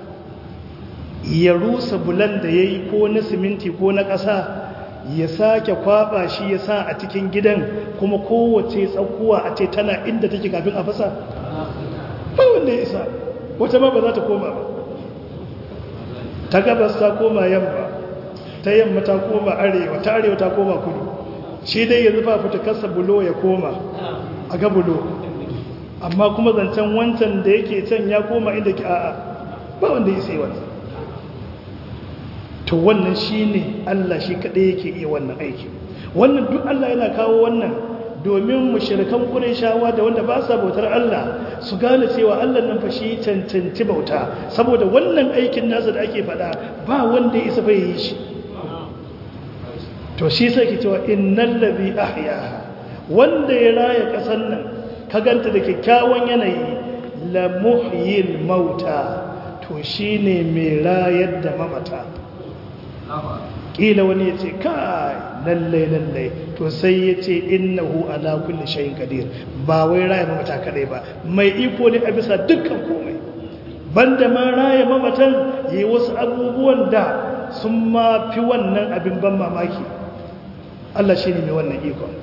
ya rusa bulan da ya yi ko na siminti ko na ƙasa ya sake kwaba shi ya sa a cikin gidan kuma kowace tsakuwa a ce tana inda take kafin a fasa ba wanda ya isa wata ma ba za ta koma ba ta gabas ta koma yamma ta yamma ta koma arewa ta arewa ta koma kudu shi dai yanzu ba fita kasa bulo ya koma a ga bulo amma kuma zancen wancan da yake can ya koma inda ke a'a ba wanda ya sai wancan to wannan shi ne Allah shi kaɗai yake iya wannan aiki wannan duk Allah yana kawo wannan domin mushrikan shawa da wanda ba sa bautar Allah su gane cewa Allah nan fa shi cancanci bauta saboda wannan aikin nasa da ake faɗa ba wanda ya isa bai yi shi to shi sai ke cewa innal ladhi ahyaha wanda ya raya kasan nan ka ganta da kyakkyawan yanayi la muhyil mauta to shine mai rayar da mamata kila wani ya ce kai lallai lallai to sai ya ce innahu ala kulli shay'in qadir ba wai raya mamata kadai ba mai iko ne a bisa dukkan komai banda ma raya mamatan yi wasu abubuwan da sun ma fi wannan abin ban mamaki Allah shi ne mai wannan ikon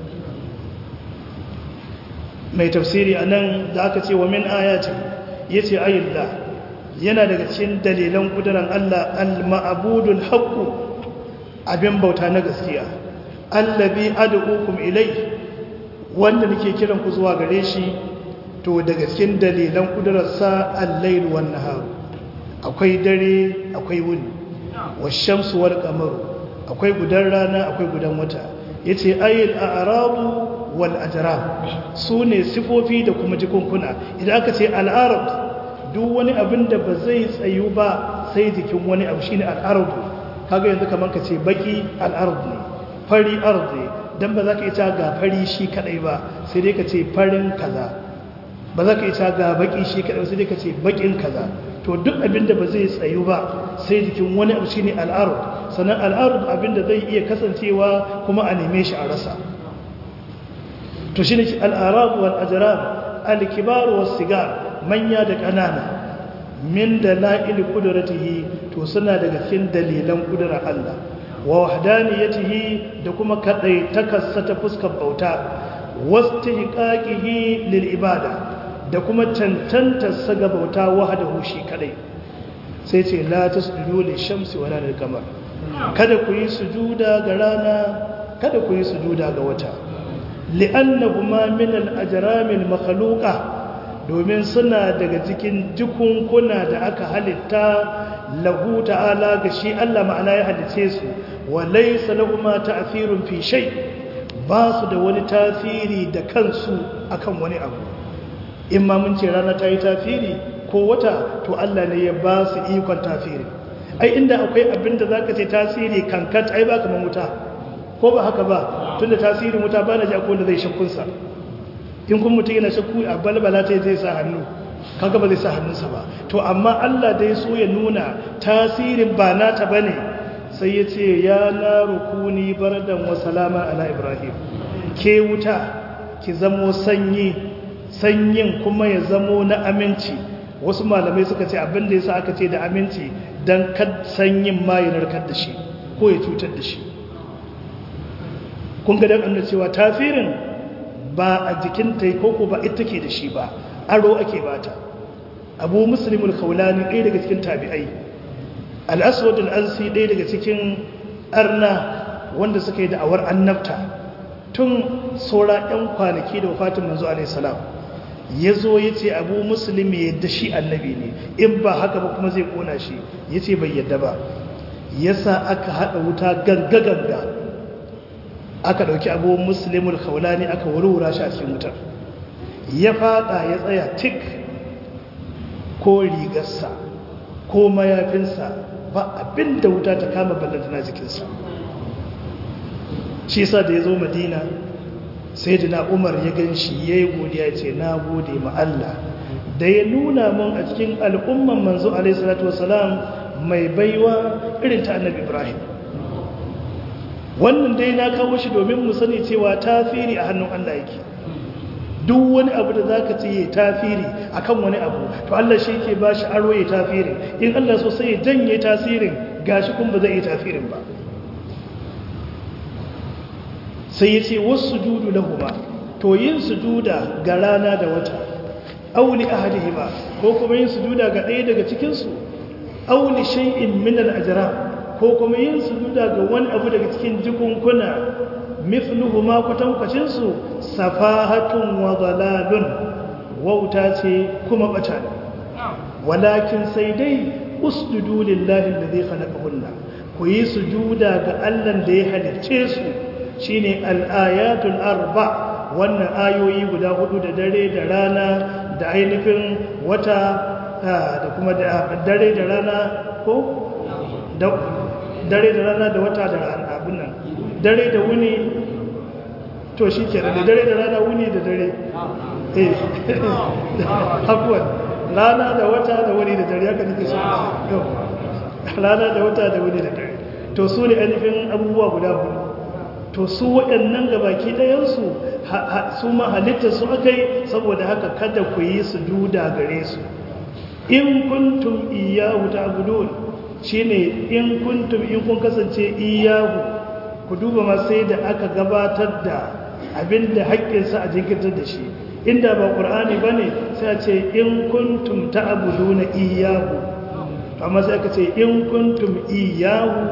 mai tafsiri a nan da aka ce wa min ayatin ya ce ayyullah yana daga cikin dalilan ƙudurar Allah al-ma'abudul haqqu abin bauta na gaskiya allabi ad'ukum ilai wanda nake kiran ku zuwa gare shi to daga cikin dalilan kudurarsa al-lail wan nahar akwai dare akwai wuni wash-shamsu wal qamaru akwai gudan rana akwai gudan wata yace ayil a'rabu wal ajram sune sifofi da kuma jikunkuna idan aka ce al-arab duk wani abin da ba zai tsayu ba sai jikin wani abu shine al-arab kaga yanzu kaman ka ce baki al-ard ne fari ard ne dan ba za ka ita ga fari shi kadai ba sai dai ka ce farin kaza ba za ka ita ga baki shi kadai sai dai ka ce bakin kaza to duk abin da ba zai tsayu ba sai jikin wani abu shine al-ard sannan al-ard abin da zai iya kasancewa kuma a neme shi a rasa to shine al-arab wal ajram al-kibar was sigar manya da ƙanana min da la'il ƙudurattihi to suna daga cikin dalilan ƙudurar Allah wa wahdaniyatihi da kuma kadai takassa ta fuskar bauta wastihqaqihi lil ibada da kuma tantanta saga bauta wahdahu shi kadai sai ce la tasjudu lil shamsi wala lil qamar kada ku yi sujuda ga rana kada ku yi sujuda ga wata li'annahuma min al-ajram al-makhluqa domin suna daga cikin jikunkuna da aka halitta lahu ta'ala ga shi Allah ma'ana ya halice su wa laysa lahuma ta'thirun fi shay ba su da wani tasiri da kansu akan wani abu in ma mun ce rana ta yi tasiri ko wata to Allah ne ya ba su ikon tasiri ai inda akwai abin da zaka ce tasiri kankat ai ba kaman wuta ko ba haka ba tunda tasirin wuta ba na ji akwai wanda zai shakkunsa in kun mutum yana shakku a balbala ta zai sa hannu kaga ba zai sa hannunsa ba to amma Allah dai so ya nuna tasirin ba nata bane sai ya ce ya na rukuni bardan wa salama ala ibrahim ke wuta ki zamo sanyi sanyin kuma ya zamo na aminci wasu malamai suka ce abin da yasa aka ce da aminci dan kad sanyin ma ya narkar da shi ko ya cutar da shi kun ga dan annabi cewa tasirin ba a jikin ta koko ba ita ke da shi ba aro ake bata abu muslimul kaulani ɗaya daga cikin tabi'ai al'aswad al'ansi ɗaya daga cikin arna wanda suka yi da'awar annabta tun saura 'yan kwanaki da wafatin manzo alaihissalam ya zo ya ce abu musulmi yadda shi annabi ne in ba haka ba kuma zai kona shi ya ce bai yadda ba ya sa aka haɗa wuta ganga-ganga aka ɗauki abu musulmul kaulani aka wurwura shi a cikin wutar ya fada ya tsaya tik ko rigarsa ko mayafinsa ba abin da wuta ta kama ballantana jikinsa shi sa da ya zo madina sai da na umar ya gan shi ya yi godiya ce na gode ma Allah da ya nuna mun a cikin al'umman manzo alaihissalatu wasalam mai baiwa irin ta annabi ibrahim wannan dai na kawo shi domin mu sani cewa tasiri a hannun Allah yake duk wani abu da zaka ce ya tasiri akan wani abu to Allah shi yake bashi aro ya tasiri in Allah so sai ya janye tasirin gashi kun ba zai yi tasirin ba sai ya ce wasu sujudu lahuma to yin sujuda ga rana da wata auli ahadihima ko kuma yin sujuda ga ɗaya daga cikin su auli shay'in min al-ajram ko kuma yin sujuda ga wani abu daga cikin jikunkuna mithluhu ma kwatankwacin su safahatun wa dalalun wauta ce kuma bata ne walakin sai dai usjudu lillahi alladhi khalaqahunna ku yi sujuda ga Allah da ya halicce su shine al-ayatul arba wannan ayoyi guda hudu da dare da rana da ainihin wata da kuma dare da rana ko dare da rana da wata da abin nan dare da wuni to shi ke da dare da rana wuni da dare eh hakuwan rana da wata da wuni da dare haka nake so rana da wata da wuni da dare to su ne ainihin abubuwa guda hudu to su waɗannan gabaki ɗayansu su ma halitta su aka yi saboda haka kada ku yi su duda gare su in kuntum iyahu ta'budun shine in kuntum in kun kasance iyahu ku duba ma sai da aka gabatar da abinda haƙƙinsa a jinkirtar da shi inda ba ƙur'ani bane sai a ce in kuntum ta'buduna iyahu amma sai aka ce in kuntum iyahu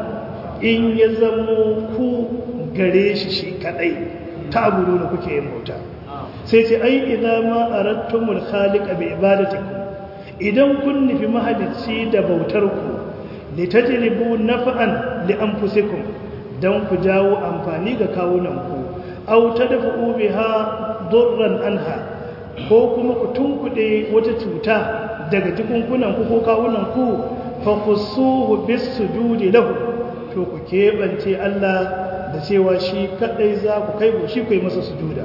in ya zamo ku gare shi shi kadai ta'buduna kuke yin bauta sai ce ai idan ma aradtumul khaliqa bi ibadatikum idan kun nufi mahalicci da bautarku litajlibu naf'an li anfusikum dan ku jawo amfani ga kawunanku aw tadfu biha durran anha ko kuma ku tunkuɗe wata cuta daga jikunkunanku ko kawunanku fa khusuhu bis sujudi lahu to ku keɓance Allah da cewa shi kadai za ku kai shi kai masa sujuda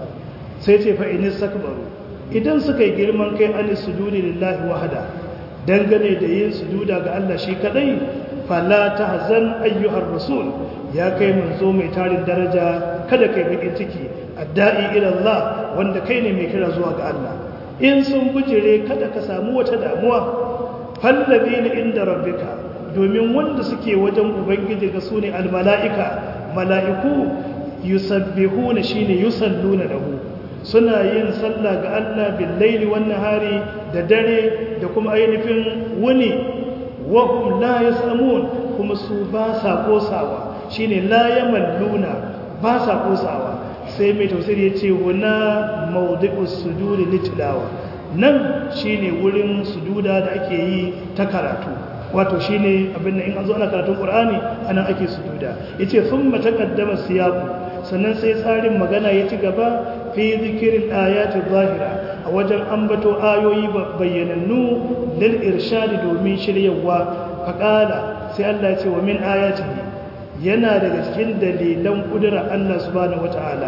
sai ce fa inis sakbaru idan suka yi girman kai an sujudi lillahi wahada dangane da yin sujuda ga Allah shi kadai fala tahzan ayyuhar rasul ya kai manzo mai tarin daraja kada kai bakin ciki adda'i ila Allah wanda kai ne mai kira zuwa ga Allah in sun bujire kada ka samu wata damuwa fallabina inda rabbika domin wanda suke wajen ubangiji ga sune almala'ika mala'iku yusabbihuna shine yusalluna lahu suna yin sallah ga Allah bil laili wan nahari da dare da kuma ainihin wuni wa hum la yasamun kuma su ba sa kosawa shine la yamalluna ba sa kosawa sai mai tafsiri yace wana mawdi'us sujudi litilawa nan shine wurin sujuda da ake yi ta karatu wato shine abin da in an zo ana karatun Qur'ani anan ake sujuda yace thumma taqaddama siyaqu sannan sai tsarin magana ya ci gaba fi zikirin ayati zahira a wajen ambato ayoyi bayyanannu lil irshadi domin shiryawa faqala sai Allah ya ce wa min ayatihi yana daga cikin dalilan kudura Allah subhanahu wataala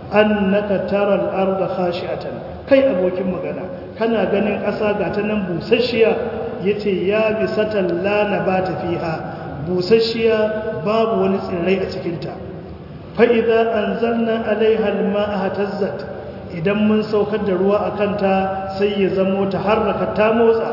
annaka taral arda khashi'atan kai abokin magana kana ganin ƙasa ga ta nan busasshiya yace ya bisatan la nabata fiha busasshiya babu wani tsirrai a cikinta fa'iza an zanna alaihal ma'a tazzat idan mun saukar da ruwa a kanta sai ya zamo ta harraka ta motsa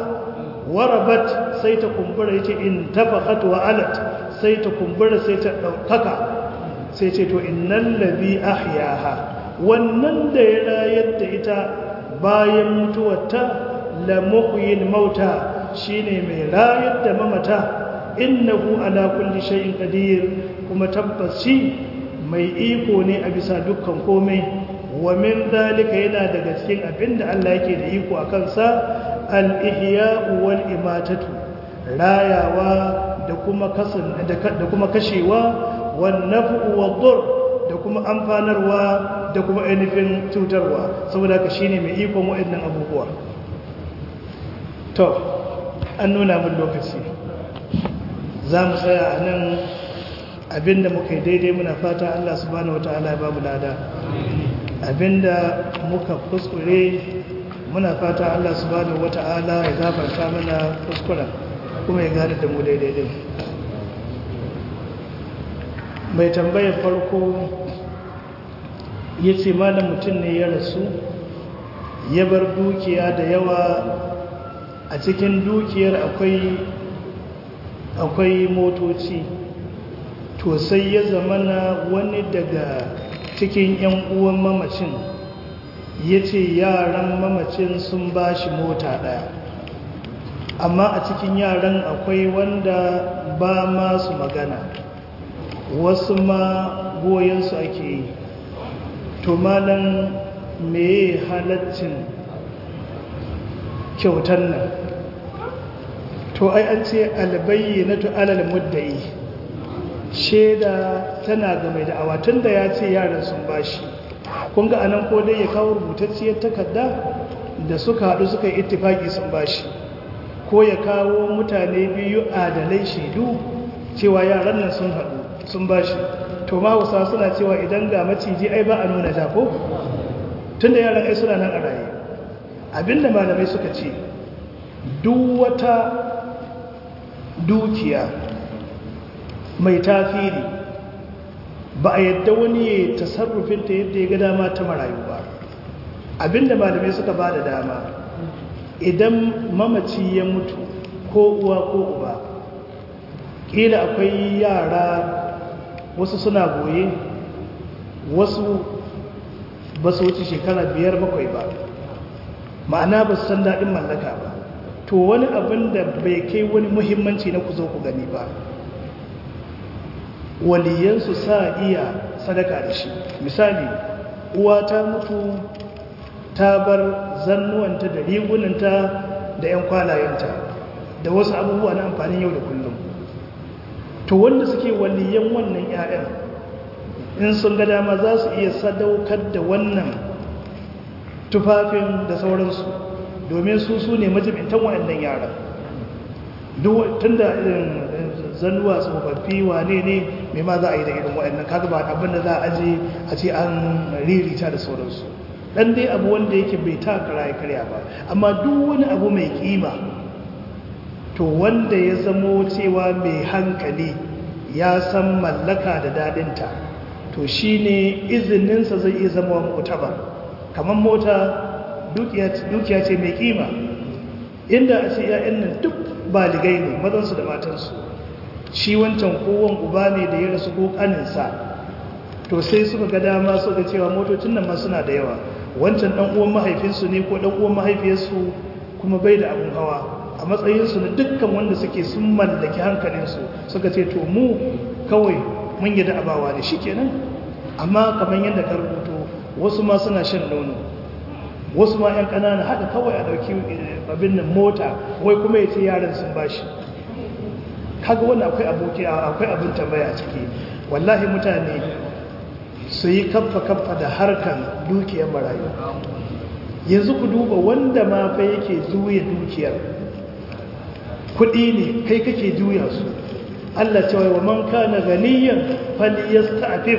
warabat sai ta kumbura ya ce in tafakat wa alat sai ta kumbura sai ta ɗaukaka sai ce to innan labi ahyaha wannan da ya rayar da ita bayan mutuwarta la muhyil mauta shine mai rayar da mamata innahu ala kulli shay'in qadir kuma tabbas shi mai iko ne a bisa dukkan komai wa min dalika yana daga cikin abinda Allah yake da iko a kansa al-ihya'u wal imatatu rayawa da kuma kasan da kuma kashewa wan naf'u wad dur da kuma amfanarwa da kuma ainihin cutarwa saboda haka shine mai ikon waɗannan abubuwa to an nuna mun lokaci za mu tsaya a nan abinda muka yi daidai muna fata Allah subhanahu wata'ala ya babu lada abinda muka kuskure muna fata Allah subhanahu wata'ala ya gafarta mana kuskuren kuma ya gane da mu daidai din mai tambayar farko ya ce malam mutum ne ya rasu ya bar dukiya da yawa a cikin dukiyar akwai akwai motoci to sai ya zamana wani daga cikin 'yan uwan mamacin ya ce yaran mamacin sun ba shi mota ɗaya amma a cikin yaran akwai wanda ba masu magana wasu ma goyonsu ake yi to malan me halaccin kyautar nan to ai an ce albayyanatu alal muddai shaida tana ga mai da'awa tun da ya ce yaran sun bashi kun ga anan ko dai ya kawo rubutacciyar takarda da suka haɗu suka yi ittifaki sun bashi ko ya kawo mutane biyu adalai shaidu cewa yaran nan sun haɗu sun bashi to ma hausa suna cewa idan ga maciji ai ba a nuna ja ko tun da yaran ai suna nan a raye abinda malamai suka ce duk wata dukiya mai tafiri ba a yadda wani ya tasarrufinta yadda ya ga dama ta marayu ba abinda malamai suka ba da dama idan mamaci ya mutu ko uwa ko uba ƙila akwai yara wasu suna goye wasu ba su wuce shekara biyar bakwai ba ma'ana ba su san daɗin mallaka ba to wani abin da bai kai wani muhimmanci na ku zo ku gani ba waliyansu sa iya sadaka da shi misali uwa ta mutu ta bar zannuwanta da rigunanta da 'yan kwalayenta da wasu abubuwa na amfanin yau da kullum to wanda suke waliyan wannan 'ya'yan in sun ga dama za su iya sadaukar da wannan tufafin da sauransu domin su su ne majibintan waɗannan yaran tun da zannuwa tsofaffi wane ne mai ma za a yi da irin waɗannan kaga ba abin da za a aje a ce an ririta da sauransu dan dai abu wanda yake bai ta kara ya karya ba amma duk wani abu mai kima to wanda ya zamo cewa mai hankali ya san mallaka da dadinta to shine izininsa zai iya zama mu'tabar kamar mota dukiya ce mai kima inda a ce 'ya'yan nan duk baligai ne mazansu da matansu shi wancan kowon uba ne da ya rasu ko kaninsa to sai suka ga dama su ga cewa motocin nan ma suna da yawa wancan dan uwan mahaifinsu ne ko dan uwan mahaifiyarsu kuma bai da abun hawa a matsayinsu na dukkan wanda suke sun mallaki hankalinsu suka ce to mu kawai mun yi da abawa da shi kenan amma kamar yadda ka rubuto wasu ma suna shan nono wasu ma 'yan ƙanana haka kawai a ɗauki abin nan mota wai kuma ya ce yaran sun bashi kaga wannan akwai aboki akwai abin tambaya a ciki wallahi mutane su yi kaffa-kaffa da harkan dukiyar marayu yanzu ku duba wanda ma fa yake juya dukiyar kudi ne kai kake juya su Allah cewa wa man kana ganiyan falyasta'fif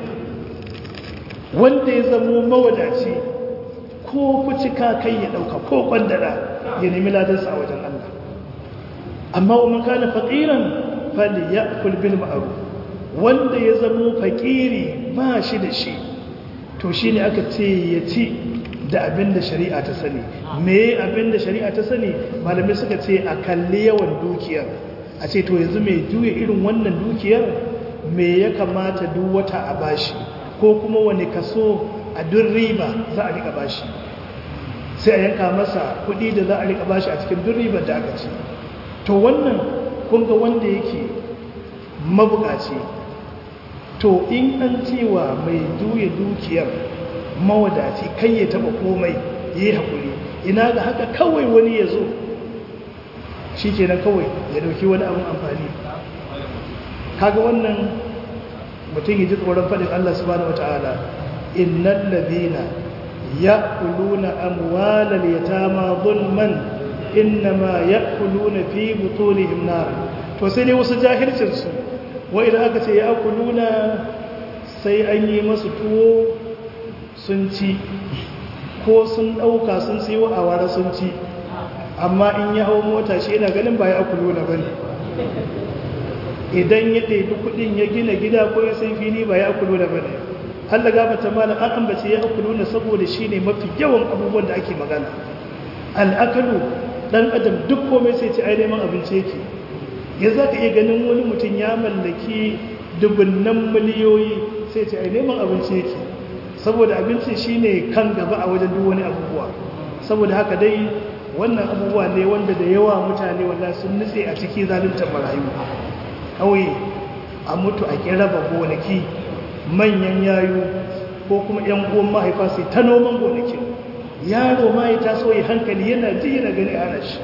wanda ya zamo mawadaci ko kucika kai ya dauka ko kwandara ya nemi ladansa a wajen Allah amma wa man kana faqiran falyakul bil ma'ruf wanda ya zamo fakiri ba shi da shi to shi ne aka ce ya ci da abin da shari'a ta sani me abin da shari'a ta sani malamai suka ce a kalli yawan dukiyar a ce to yanzu mai juya irin wannan dukiyar me ya kamata duk wata a bashi ko kuma wani kaso a duk riba za a rika bashi sai a yanka masa kuɗi da za a rika bashi a cikin duk ribar da aka ci to wannan kun ga wanda yake mabukaci to in an cewa mai juya dukiyar mawadaci kai ya taba komai ya yi haƙuri ina ga haka kawai wani ya zo shi kenan kawai ya dauki wani abin amfani kaga wannan mutum ya ji tsoron faɗin Allah subhanahu wata'ala innal ladina ya'kuluna amwalal yatama zulman innama ya'kuluna fi butunihim nar to sai dai wasu jahilcin su wai idan aka ce ya'kuluna sai an yi masu tuwo sun ci ko sun ɗauka sun siyo a wara sun ci amma in ya hau mota shi yana ganin ba ya akulu na bane idan ya ɗaiɗi kuɗin ya gina gida ko ya sai fili ba ya akulu na bane Allah gabata malam an ambace ya akulu na saboda shi ne mafi yawan abubuwan da ake magana al'akalu ɗan adam duk komai sai ce ai neman abinci yake ya za ka iya ganin wani mutum ya mallaki dubunnan miliyoyi sai ce ai neman abinci yake saboda abinci shine kan gaba a wajen duk wani abubuwa saboda haka dai wannan abubuwa ne wanda da yawa mutane wanda sun nutse a ciki zaluntar marayu kawai a mutu a kiraba gonaki manyan yayu ko kuma yan uwan mahaifa sai ta noman gonaki yaro ma ya taso ya hankali yana ji yana gani ana shi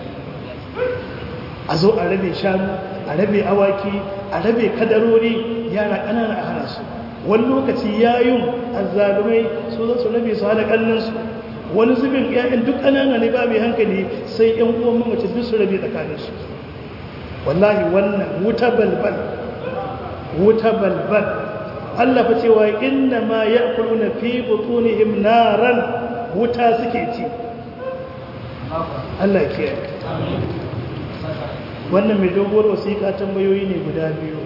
a zo a rabe shanu a rabe awaki a rabe kadarori yara ƙanana a hana su wani lokaci yayun azzalumai su za su rabe su hada kallonsu wani zubin ƴaƴan duk ƙanana ne ba mai hankali sai ƴan uwan mamaci duk su rabe tsakaninsu wallahi wannan wuta balbal wuta balbal Allah fa cewa inna ma ya'kuluna fi butunihim naran wuta suke ci Allah ke wannan mai doguwar wasiƙa tambayoyi ne guda biyu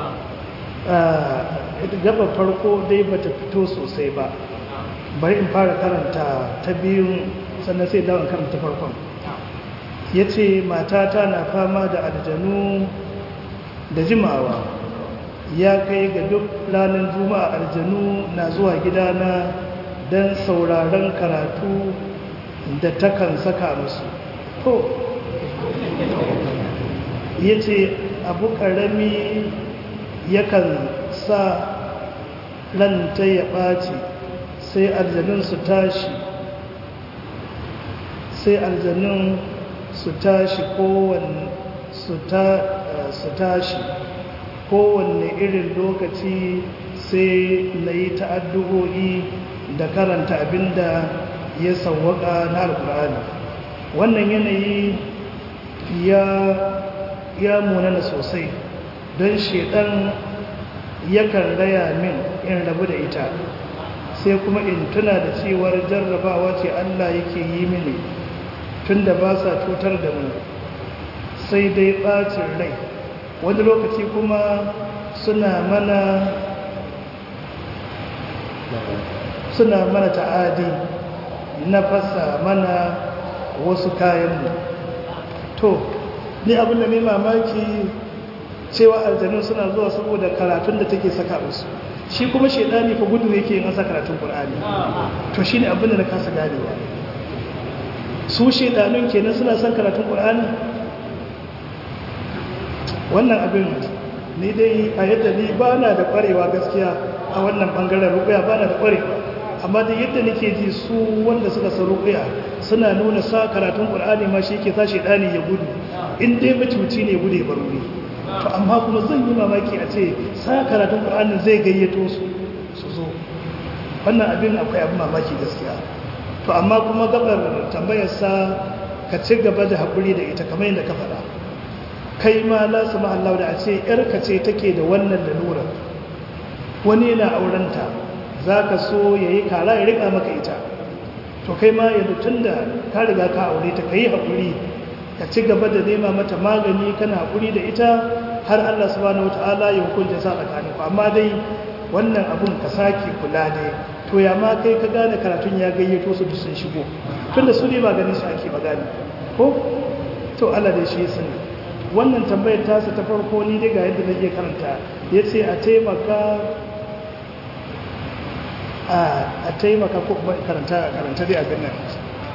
gaba farko dai bata fito sosai ba bari in fara karanta ta biyun sannan sai dawon karanta farkon ya ce matata na fama da aljanu da jimawa ya kai ga duk ranar juma'a aljanu na zuwa gidana don sauraron karatu da takan saka musu to ya ce abu ƙarami yakan sa ranta ya ɓaci sai aljanun su tashi sai aljanun su tashi kowanne su tashi kowanne irin lokaci sai na yi ta'addu'o'i da karanta abinda ya sauwaka na alkur'ani wannan yanayi ya ya munana sosai don shedan yakan raya min in rabu da ita sai kuma in tuna da cewar jarrabawa ce Allah yake yi mini tunda ba sa cutar da mu sai dai bacin rai wani lokaci kuma suna mana suna mana ta'adi na fasa mana wasu kayanmu to ni abin da mai mamaki cewa aljanu suna zuwa saboda karatun da take saka musu shi kuma shaidani fa gudu yake yin asa karatun qur'ani to shine abin da na kasa ganewa su shaidanun kenan suna son karatun qur'ani wannan abin ni dai a yadda ni ba na da kwarewa gaskiya a wannan bangaren rukuya ba na da kwarewa amma da yadda nake ji su wanda suka san rukuya suna nuna sa karatun qur'ani ma shi ke sa shaidani ya gudu in dai mutuci ne gude bar wuri to amma kuma zan yi mamaki a ce sa karatun qur'anin zai gayyato su su zo wannan abin akwai abin mamaki gaskiya to amma kuma gabar tambayar sa ka ci gaba da hakuri da ita kamar yadda ka faɗa kai ma la su Allah da a ce yarka ce take da wannan lalura wani yana aurenta za ka so ya yi kara ya riƙa maka ita to kai ma yanzu tun da ka riga ka aure ta ka yi haƙuri ka ci gaba da nema mata magani kana haƙuri da ita har Allah subhanahu wata'ala ya hukunta sa tsakanin ku amma dai wannan abun ka sake kula ne to ya ma kai ka gane karatun ya gayyato su duk sun shigo tunda su ne ba ganin su ake magani ko to Allah dai shi sani wannan tambayar tasa ta farko ni dai ga yadda nake karanta yace a taimaka a taimaka ko kuma karanta karanta dai abin nan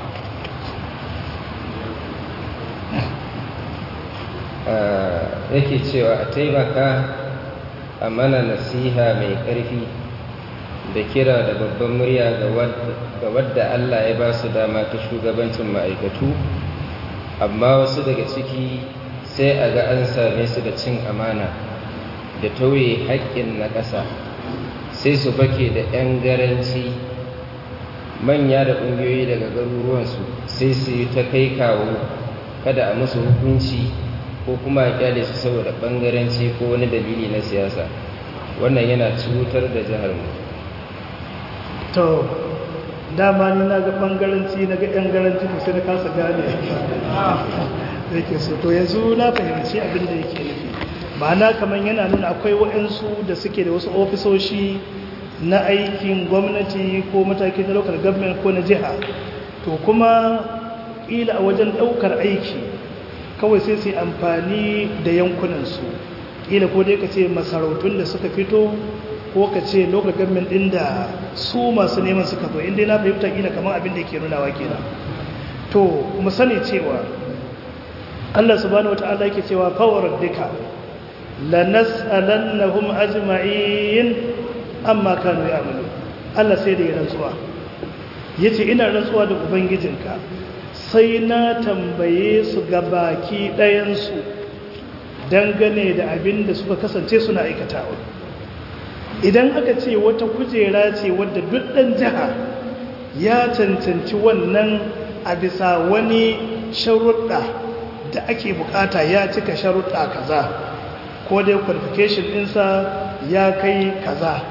yake cewa a taimaka a mana nasiha mai ƙarfi da kira da babban murya ga wadda Allah ya ba su dama ta shugabancin ma'aikatu amma wasu daga ciki sai a ga an same su da cin amana da tauye haƙƙin na ƙasa sai su fake da 'yan garanci manya da ƙungiyoyi daga garuruwansu sai su yi ta kai kawo kada a musu hukunci ko kuma a kyale su saboda ɓangaranci ko wani dalili na siyasa wannan yana cutar da jihar mu to dama ni na ga ɓangaranci na ga 'yan garanci to sai na kasa gane da ke so to yanzu na fahimci abin da yake nufi ma'ana kamar yana nuna akwai waɗansu da suke da wasu ofisoshi na aikin gwamnati ko mataki na local government ko na jiha to kuma ƙila a wajen ɗaukar aiki kawai sai su amfani da yankunansu ƙila ko dai ka ce masarautun da suka fito ko ka ce local government ɗin da su masu neman suka zo inda na fahimta ƙila kamar abin da ke nunawa kenan to mu sani cewa Allah subhanahu wata'ala yake cewa fawar duka lanas'alannahum ajma'in amma kanu ya'malu Allah sai da ya rantsuwa yace ina rantsuwa da ubangijinka sai na tambaye su ga baki ɗayan su dangane da abin da suka kasance suna aikatawa idan aka ce wata kujera ce wadda duk ɗan jiha ya cancanci wannan a bisa wani sharuɗa da ake bukata ya cika sharuɗa kaza ko dai qualification ɗinsa ya kai kaza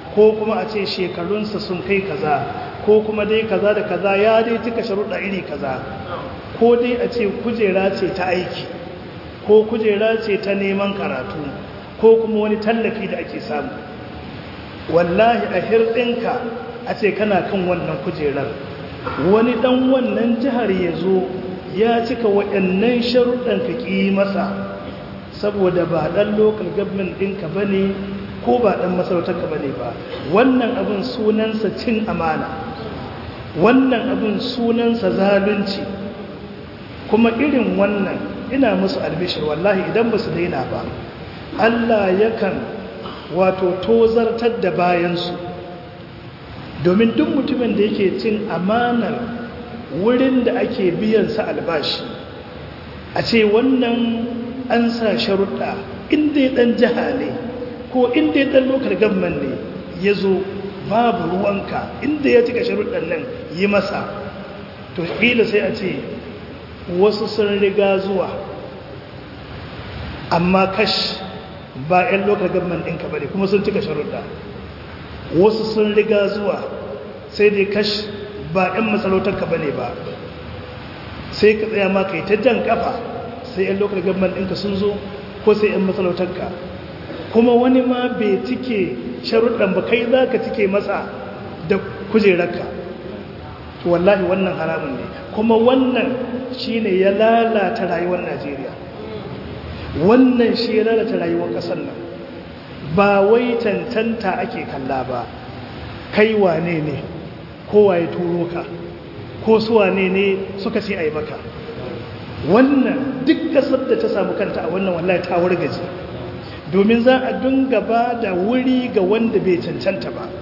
ko kuma a ce shekarunsa sun kai kaza ko kuma dai kaza da kaza ya dai cika sharuɗa iri kaza ko dai a ce kujera ce ta aiki ko kujera ce ta neman karatu ko kuma wani tallafi da ake samu wallahi a hirɗinka a ce kana kan wannan kujerar wani ɗan wannan jihar ya zo ya cika waɗannan sharuɗan ka ƙi masa saboda ba ɗan local government ɗinka ba ne ko ba ɗan masarautarka ba ne ba wannan abin sunansa cin amana wannan abin sunansa zalunci kuma irin wannan ina musu albishir wallahi idan ba su daina ba Allah yakan wato tozartar da bayansu domin duk mutumin da yake cin amanar wurin da ake biyansa albashi a ce wannan an sa sharuɗa inda ya ɗan jiha ne ko inda ya ɗan lokal gamman ne ya zo babu ruwanka inda ya cika sharuɗan nan yi masa to ƙila sai a ce wasu sun riga zuwa amma kash ba 'yan lokal gamman ɗinka ba ne kuma sun cika sharuɗa wasu sun riga zuwa sai dai kash ba 'yan masarautarka ba ne ba sai ka tsaya ma kai ta jan kafa sai 'yan lokal gamman ɗinka sun zo ko sai 'yan masarautarka kuma wani ma bai cike sharuɗan ba kai za ka cike masa da kujerarka to wallahi wannan haramun ne kuma wannan shi ne ya lalata rayuwar najeriya wannan shi ya lalata rayuwar ƙasar nan ba wai cancanta ake kalla ba kai wane ne kowa ya turo ka ko su wane ne suka ce a yi maka wannan duk ƙasar da ta samu kanta a wannan wallahi ta wargaje domin za a dunga ba da wuri ga wanda bai cancanta ba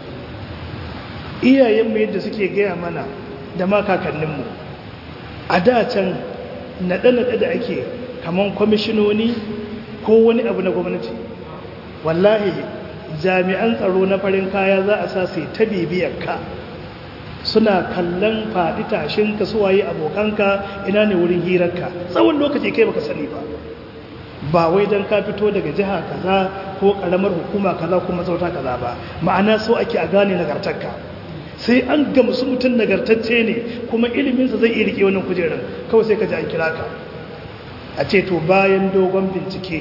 iyayenmu yadda suke gaya mana da ma kakanninmu a da can naɗe-naɗe da ake kamar kwamishinoni ko wani abu na gwamnati wallahi jami'an tsaro na farin kaya za a sa sai ta bibiyarka suna kallon faɗi tashin ka suwaye abokanka ina ne wurin hirarka tsawon lokaci kai baka sani ba ba wai don ka fito daga jiha kaza ko karamar hukuma kaza ko mazauta kaza ba ma'ana so ake a gane nagartarka sai an gamsu mutum nagartacce ne kuma iliminsa zai iya rike wannan kujerar kawai sai ka ji an kira ka a ce to bayan dogon bincike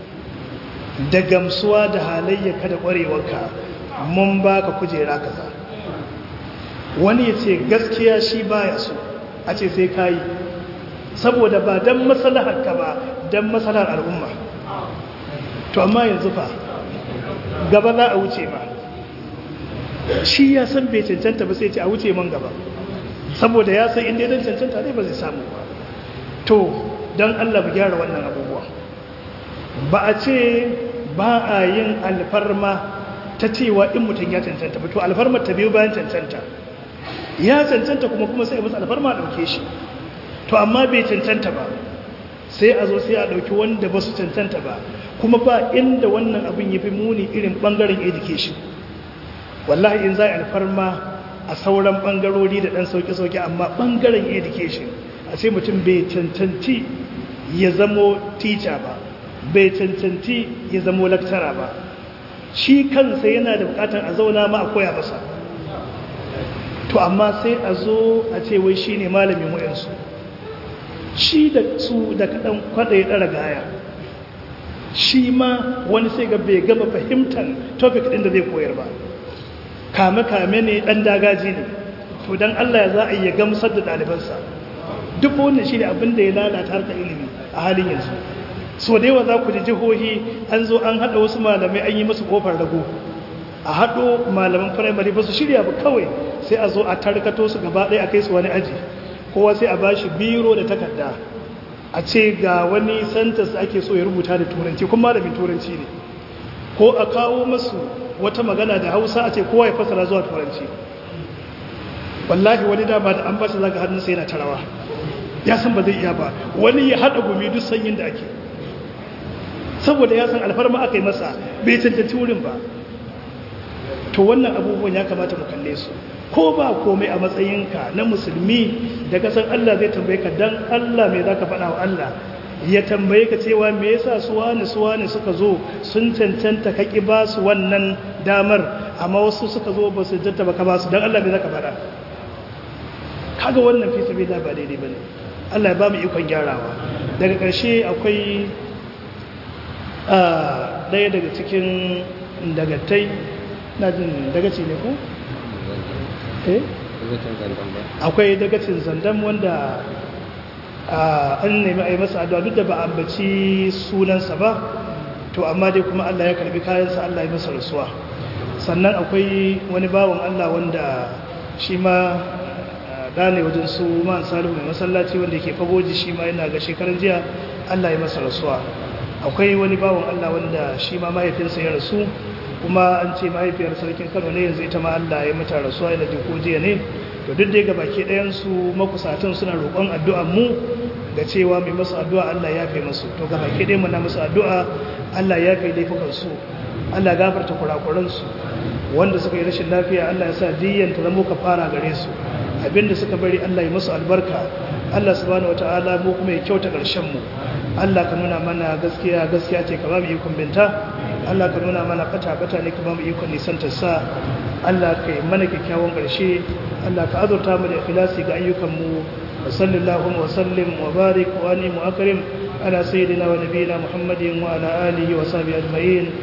da gamsuwa da halayyarka da ƙwarewarka mun baka kujera kaza wani ya ce gaskiya shi baya so a ce sai ka yi saboda ba don masalahar ka ba don masalahar al'umma to amma yanzu fa gaba za a wuce ma shi ya san bai cancanta ba sai ce a wuce man gaba saboda ya san inda ya cancanta ne ba zai samu ba to don allah bu gyara wannan abubuwa ba a ce ba a yin alfarma ta cewa in mutum ya cancanta ba to alfarmar ta biyu bayan cancanta ya cancanta kuma kuma sai masa alfarma a ɗauke shi to amma bai cancanta ba sai a zo sai a ɗauki wanda ba su cancanta ba kuma ba inda wannan abin ya fi muni irin ɓangaren education wallahi in za a alfarma a sauran ɓangarori da ɗan sauƙi-sauƙi amma ɓangaren education a ce mutum bai cancanci ya zamo teacher ba bai cancanci ya zamo lecturer ba shi kansa yana da bukatar a zauna ma a koya masa to amma sai a zo a ce wai shi ne malamin wayansu shi da su da kaɗan kwaɗa ya ɗara gaya shi ma wani sai ga bai gama fahimtar topic ɗin da zai koyar ba kame-kame ne ɗan dagaji ne to don allah ya za a iya gamsar da ɗalibansa duk wannan shi ne abin da ya lalata harkar ilimi a halin yanzu so da yawa za ku ji jihohi an zo an haɗa wasu malamai an yi masu ƙofar rago a haɗo malaman firamare ba su shirya ba kawai sai a zo a tarkato su gaba ɗaya a kai su wani aji kowa sai a ba shi biro da takarda a ce ga wani santas ake so ya rubuta da turanci kuma malamin turanci ne ko a kawo masu wata magana da hausa a ce kowa ya fasara zuwa turanci wallahi wani dama da an ba shi zaga hannunsa yana tarawa ya san ba zai iya ba wani ya haɗa gumi duk sanyin da ake saboda ya san alfarma aka yi masa bai cancanci wurin ba to wannan abubuwan ya kamata mu kalle su ko ba komai a matsayinka na musulmi da kasan Allah zai tambaye ka dan Allah mai zaka faɗa wa Allah ya tambaye ka cewa me yasa su wani su wani suka zo sun cancanta ka ki ba su wannan damar amma wasu suka zo ba su jatta ba ka ba su don Allah bai zaka faɗa kaga wannan fi sabi da ba daidai ba ne Allah ya ba mu ikon gyarawa daga ƙarshe akwai ɗaya daga cikin dagatai na jin dagaci ne ko? eh? akwai dagacin zandan wanda an nemi a yi masa addu'a duk da ba a ambaci sunansa ba to amma dai kuma Allah ya karbi kayansa Allah ya masa rasuwa sannan akwai wani bawan Allah wanda shi ma gane wajen su man salihu mai masallaci wanda ke fagoji shi ma yana ga shekarar jiya Allah ya masa rasuwa akwai wani bawan Allah wanda shi ma mahaifinsa ya rasu kuma an ce mahaifiyar sarkin Kano ne yanzu ita ma Allah ya mata rasuwa yana jin ko jiya ne to duk da baki ɗayan su makusatan suna roƙon addu'ar mu ga cewa mai masu addu'a Allah ya fi masu to ga baki ɗaya muna masu addu'a Allah ya fi laifukan su Allah gafarta kurakuran su wanda suka yi rashin lafiya Allah ya sa diyan ta zama fara gare su abinda suka bari Allah ya musu albarka Allah subhanahu wataala mu kuma ya kyauta ƙarshen mu Allah ka nuna mana gaskiya gaskiya ce ka ba mu ikon binta Allah ka nuna mana fata fata ne ka ba mu ikon nisantar sa Allah ka yi mana kyakkyawan ƙarshe Allah ka azurta mu da ikhlasi ga ayyukan mu wa sallallahu wa sallim wa barik wa anim wa akrim ala sayyidina wa nabiyina Muhammadin wa ala alihi wa sahbihi ajma'in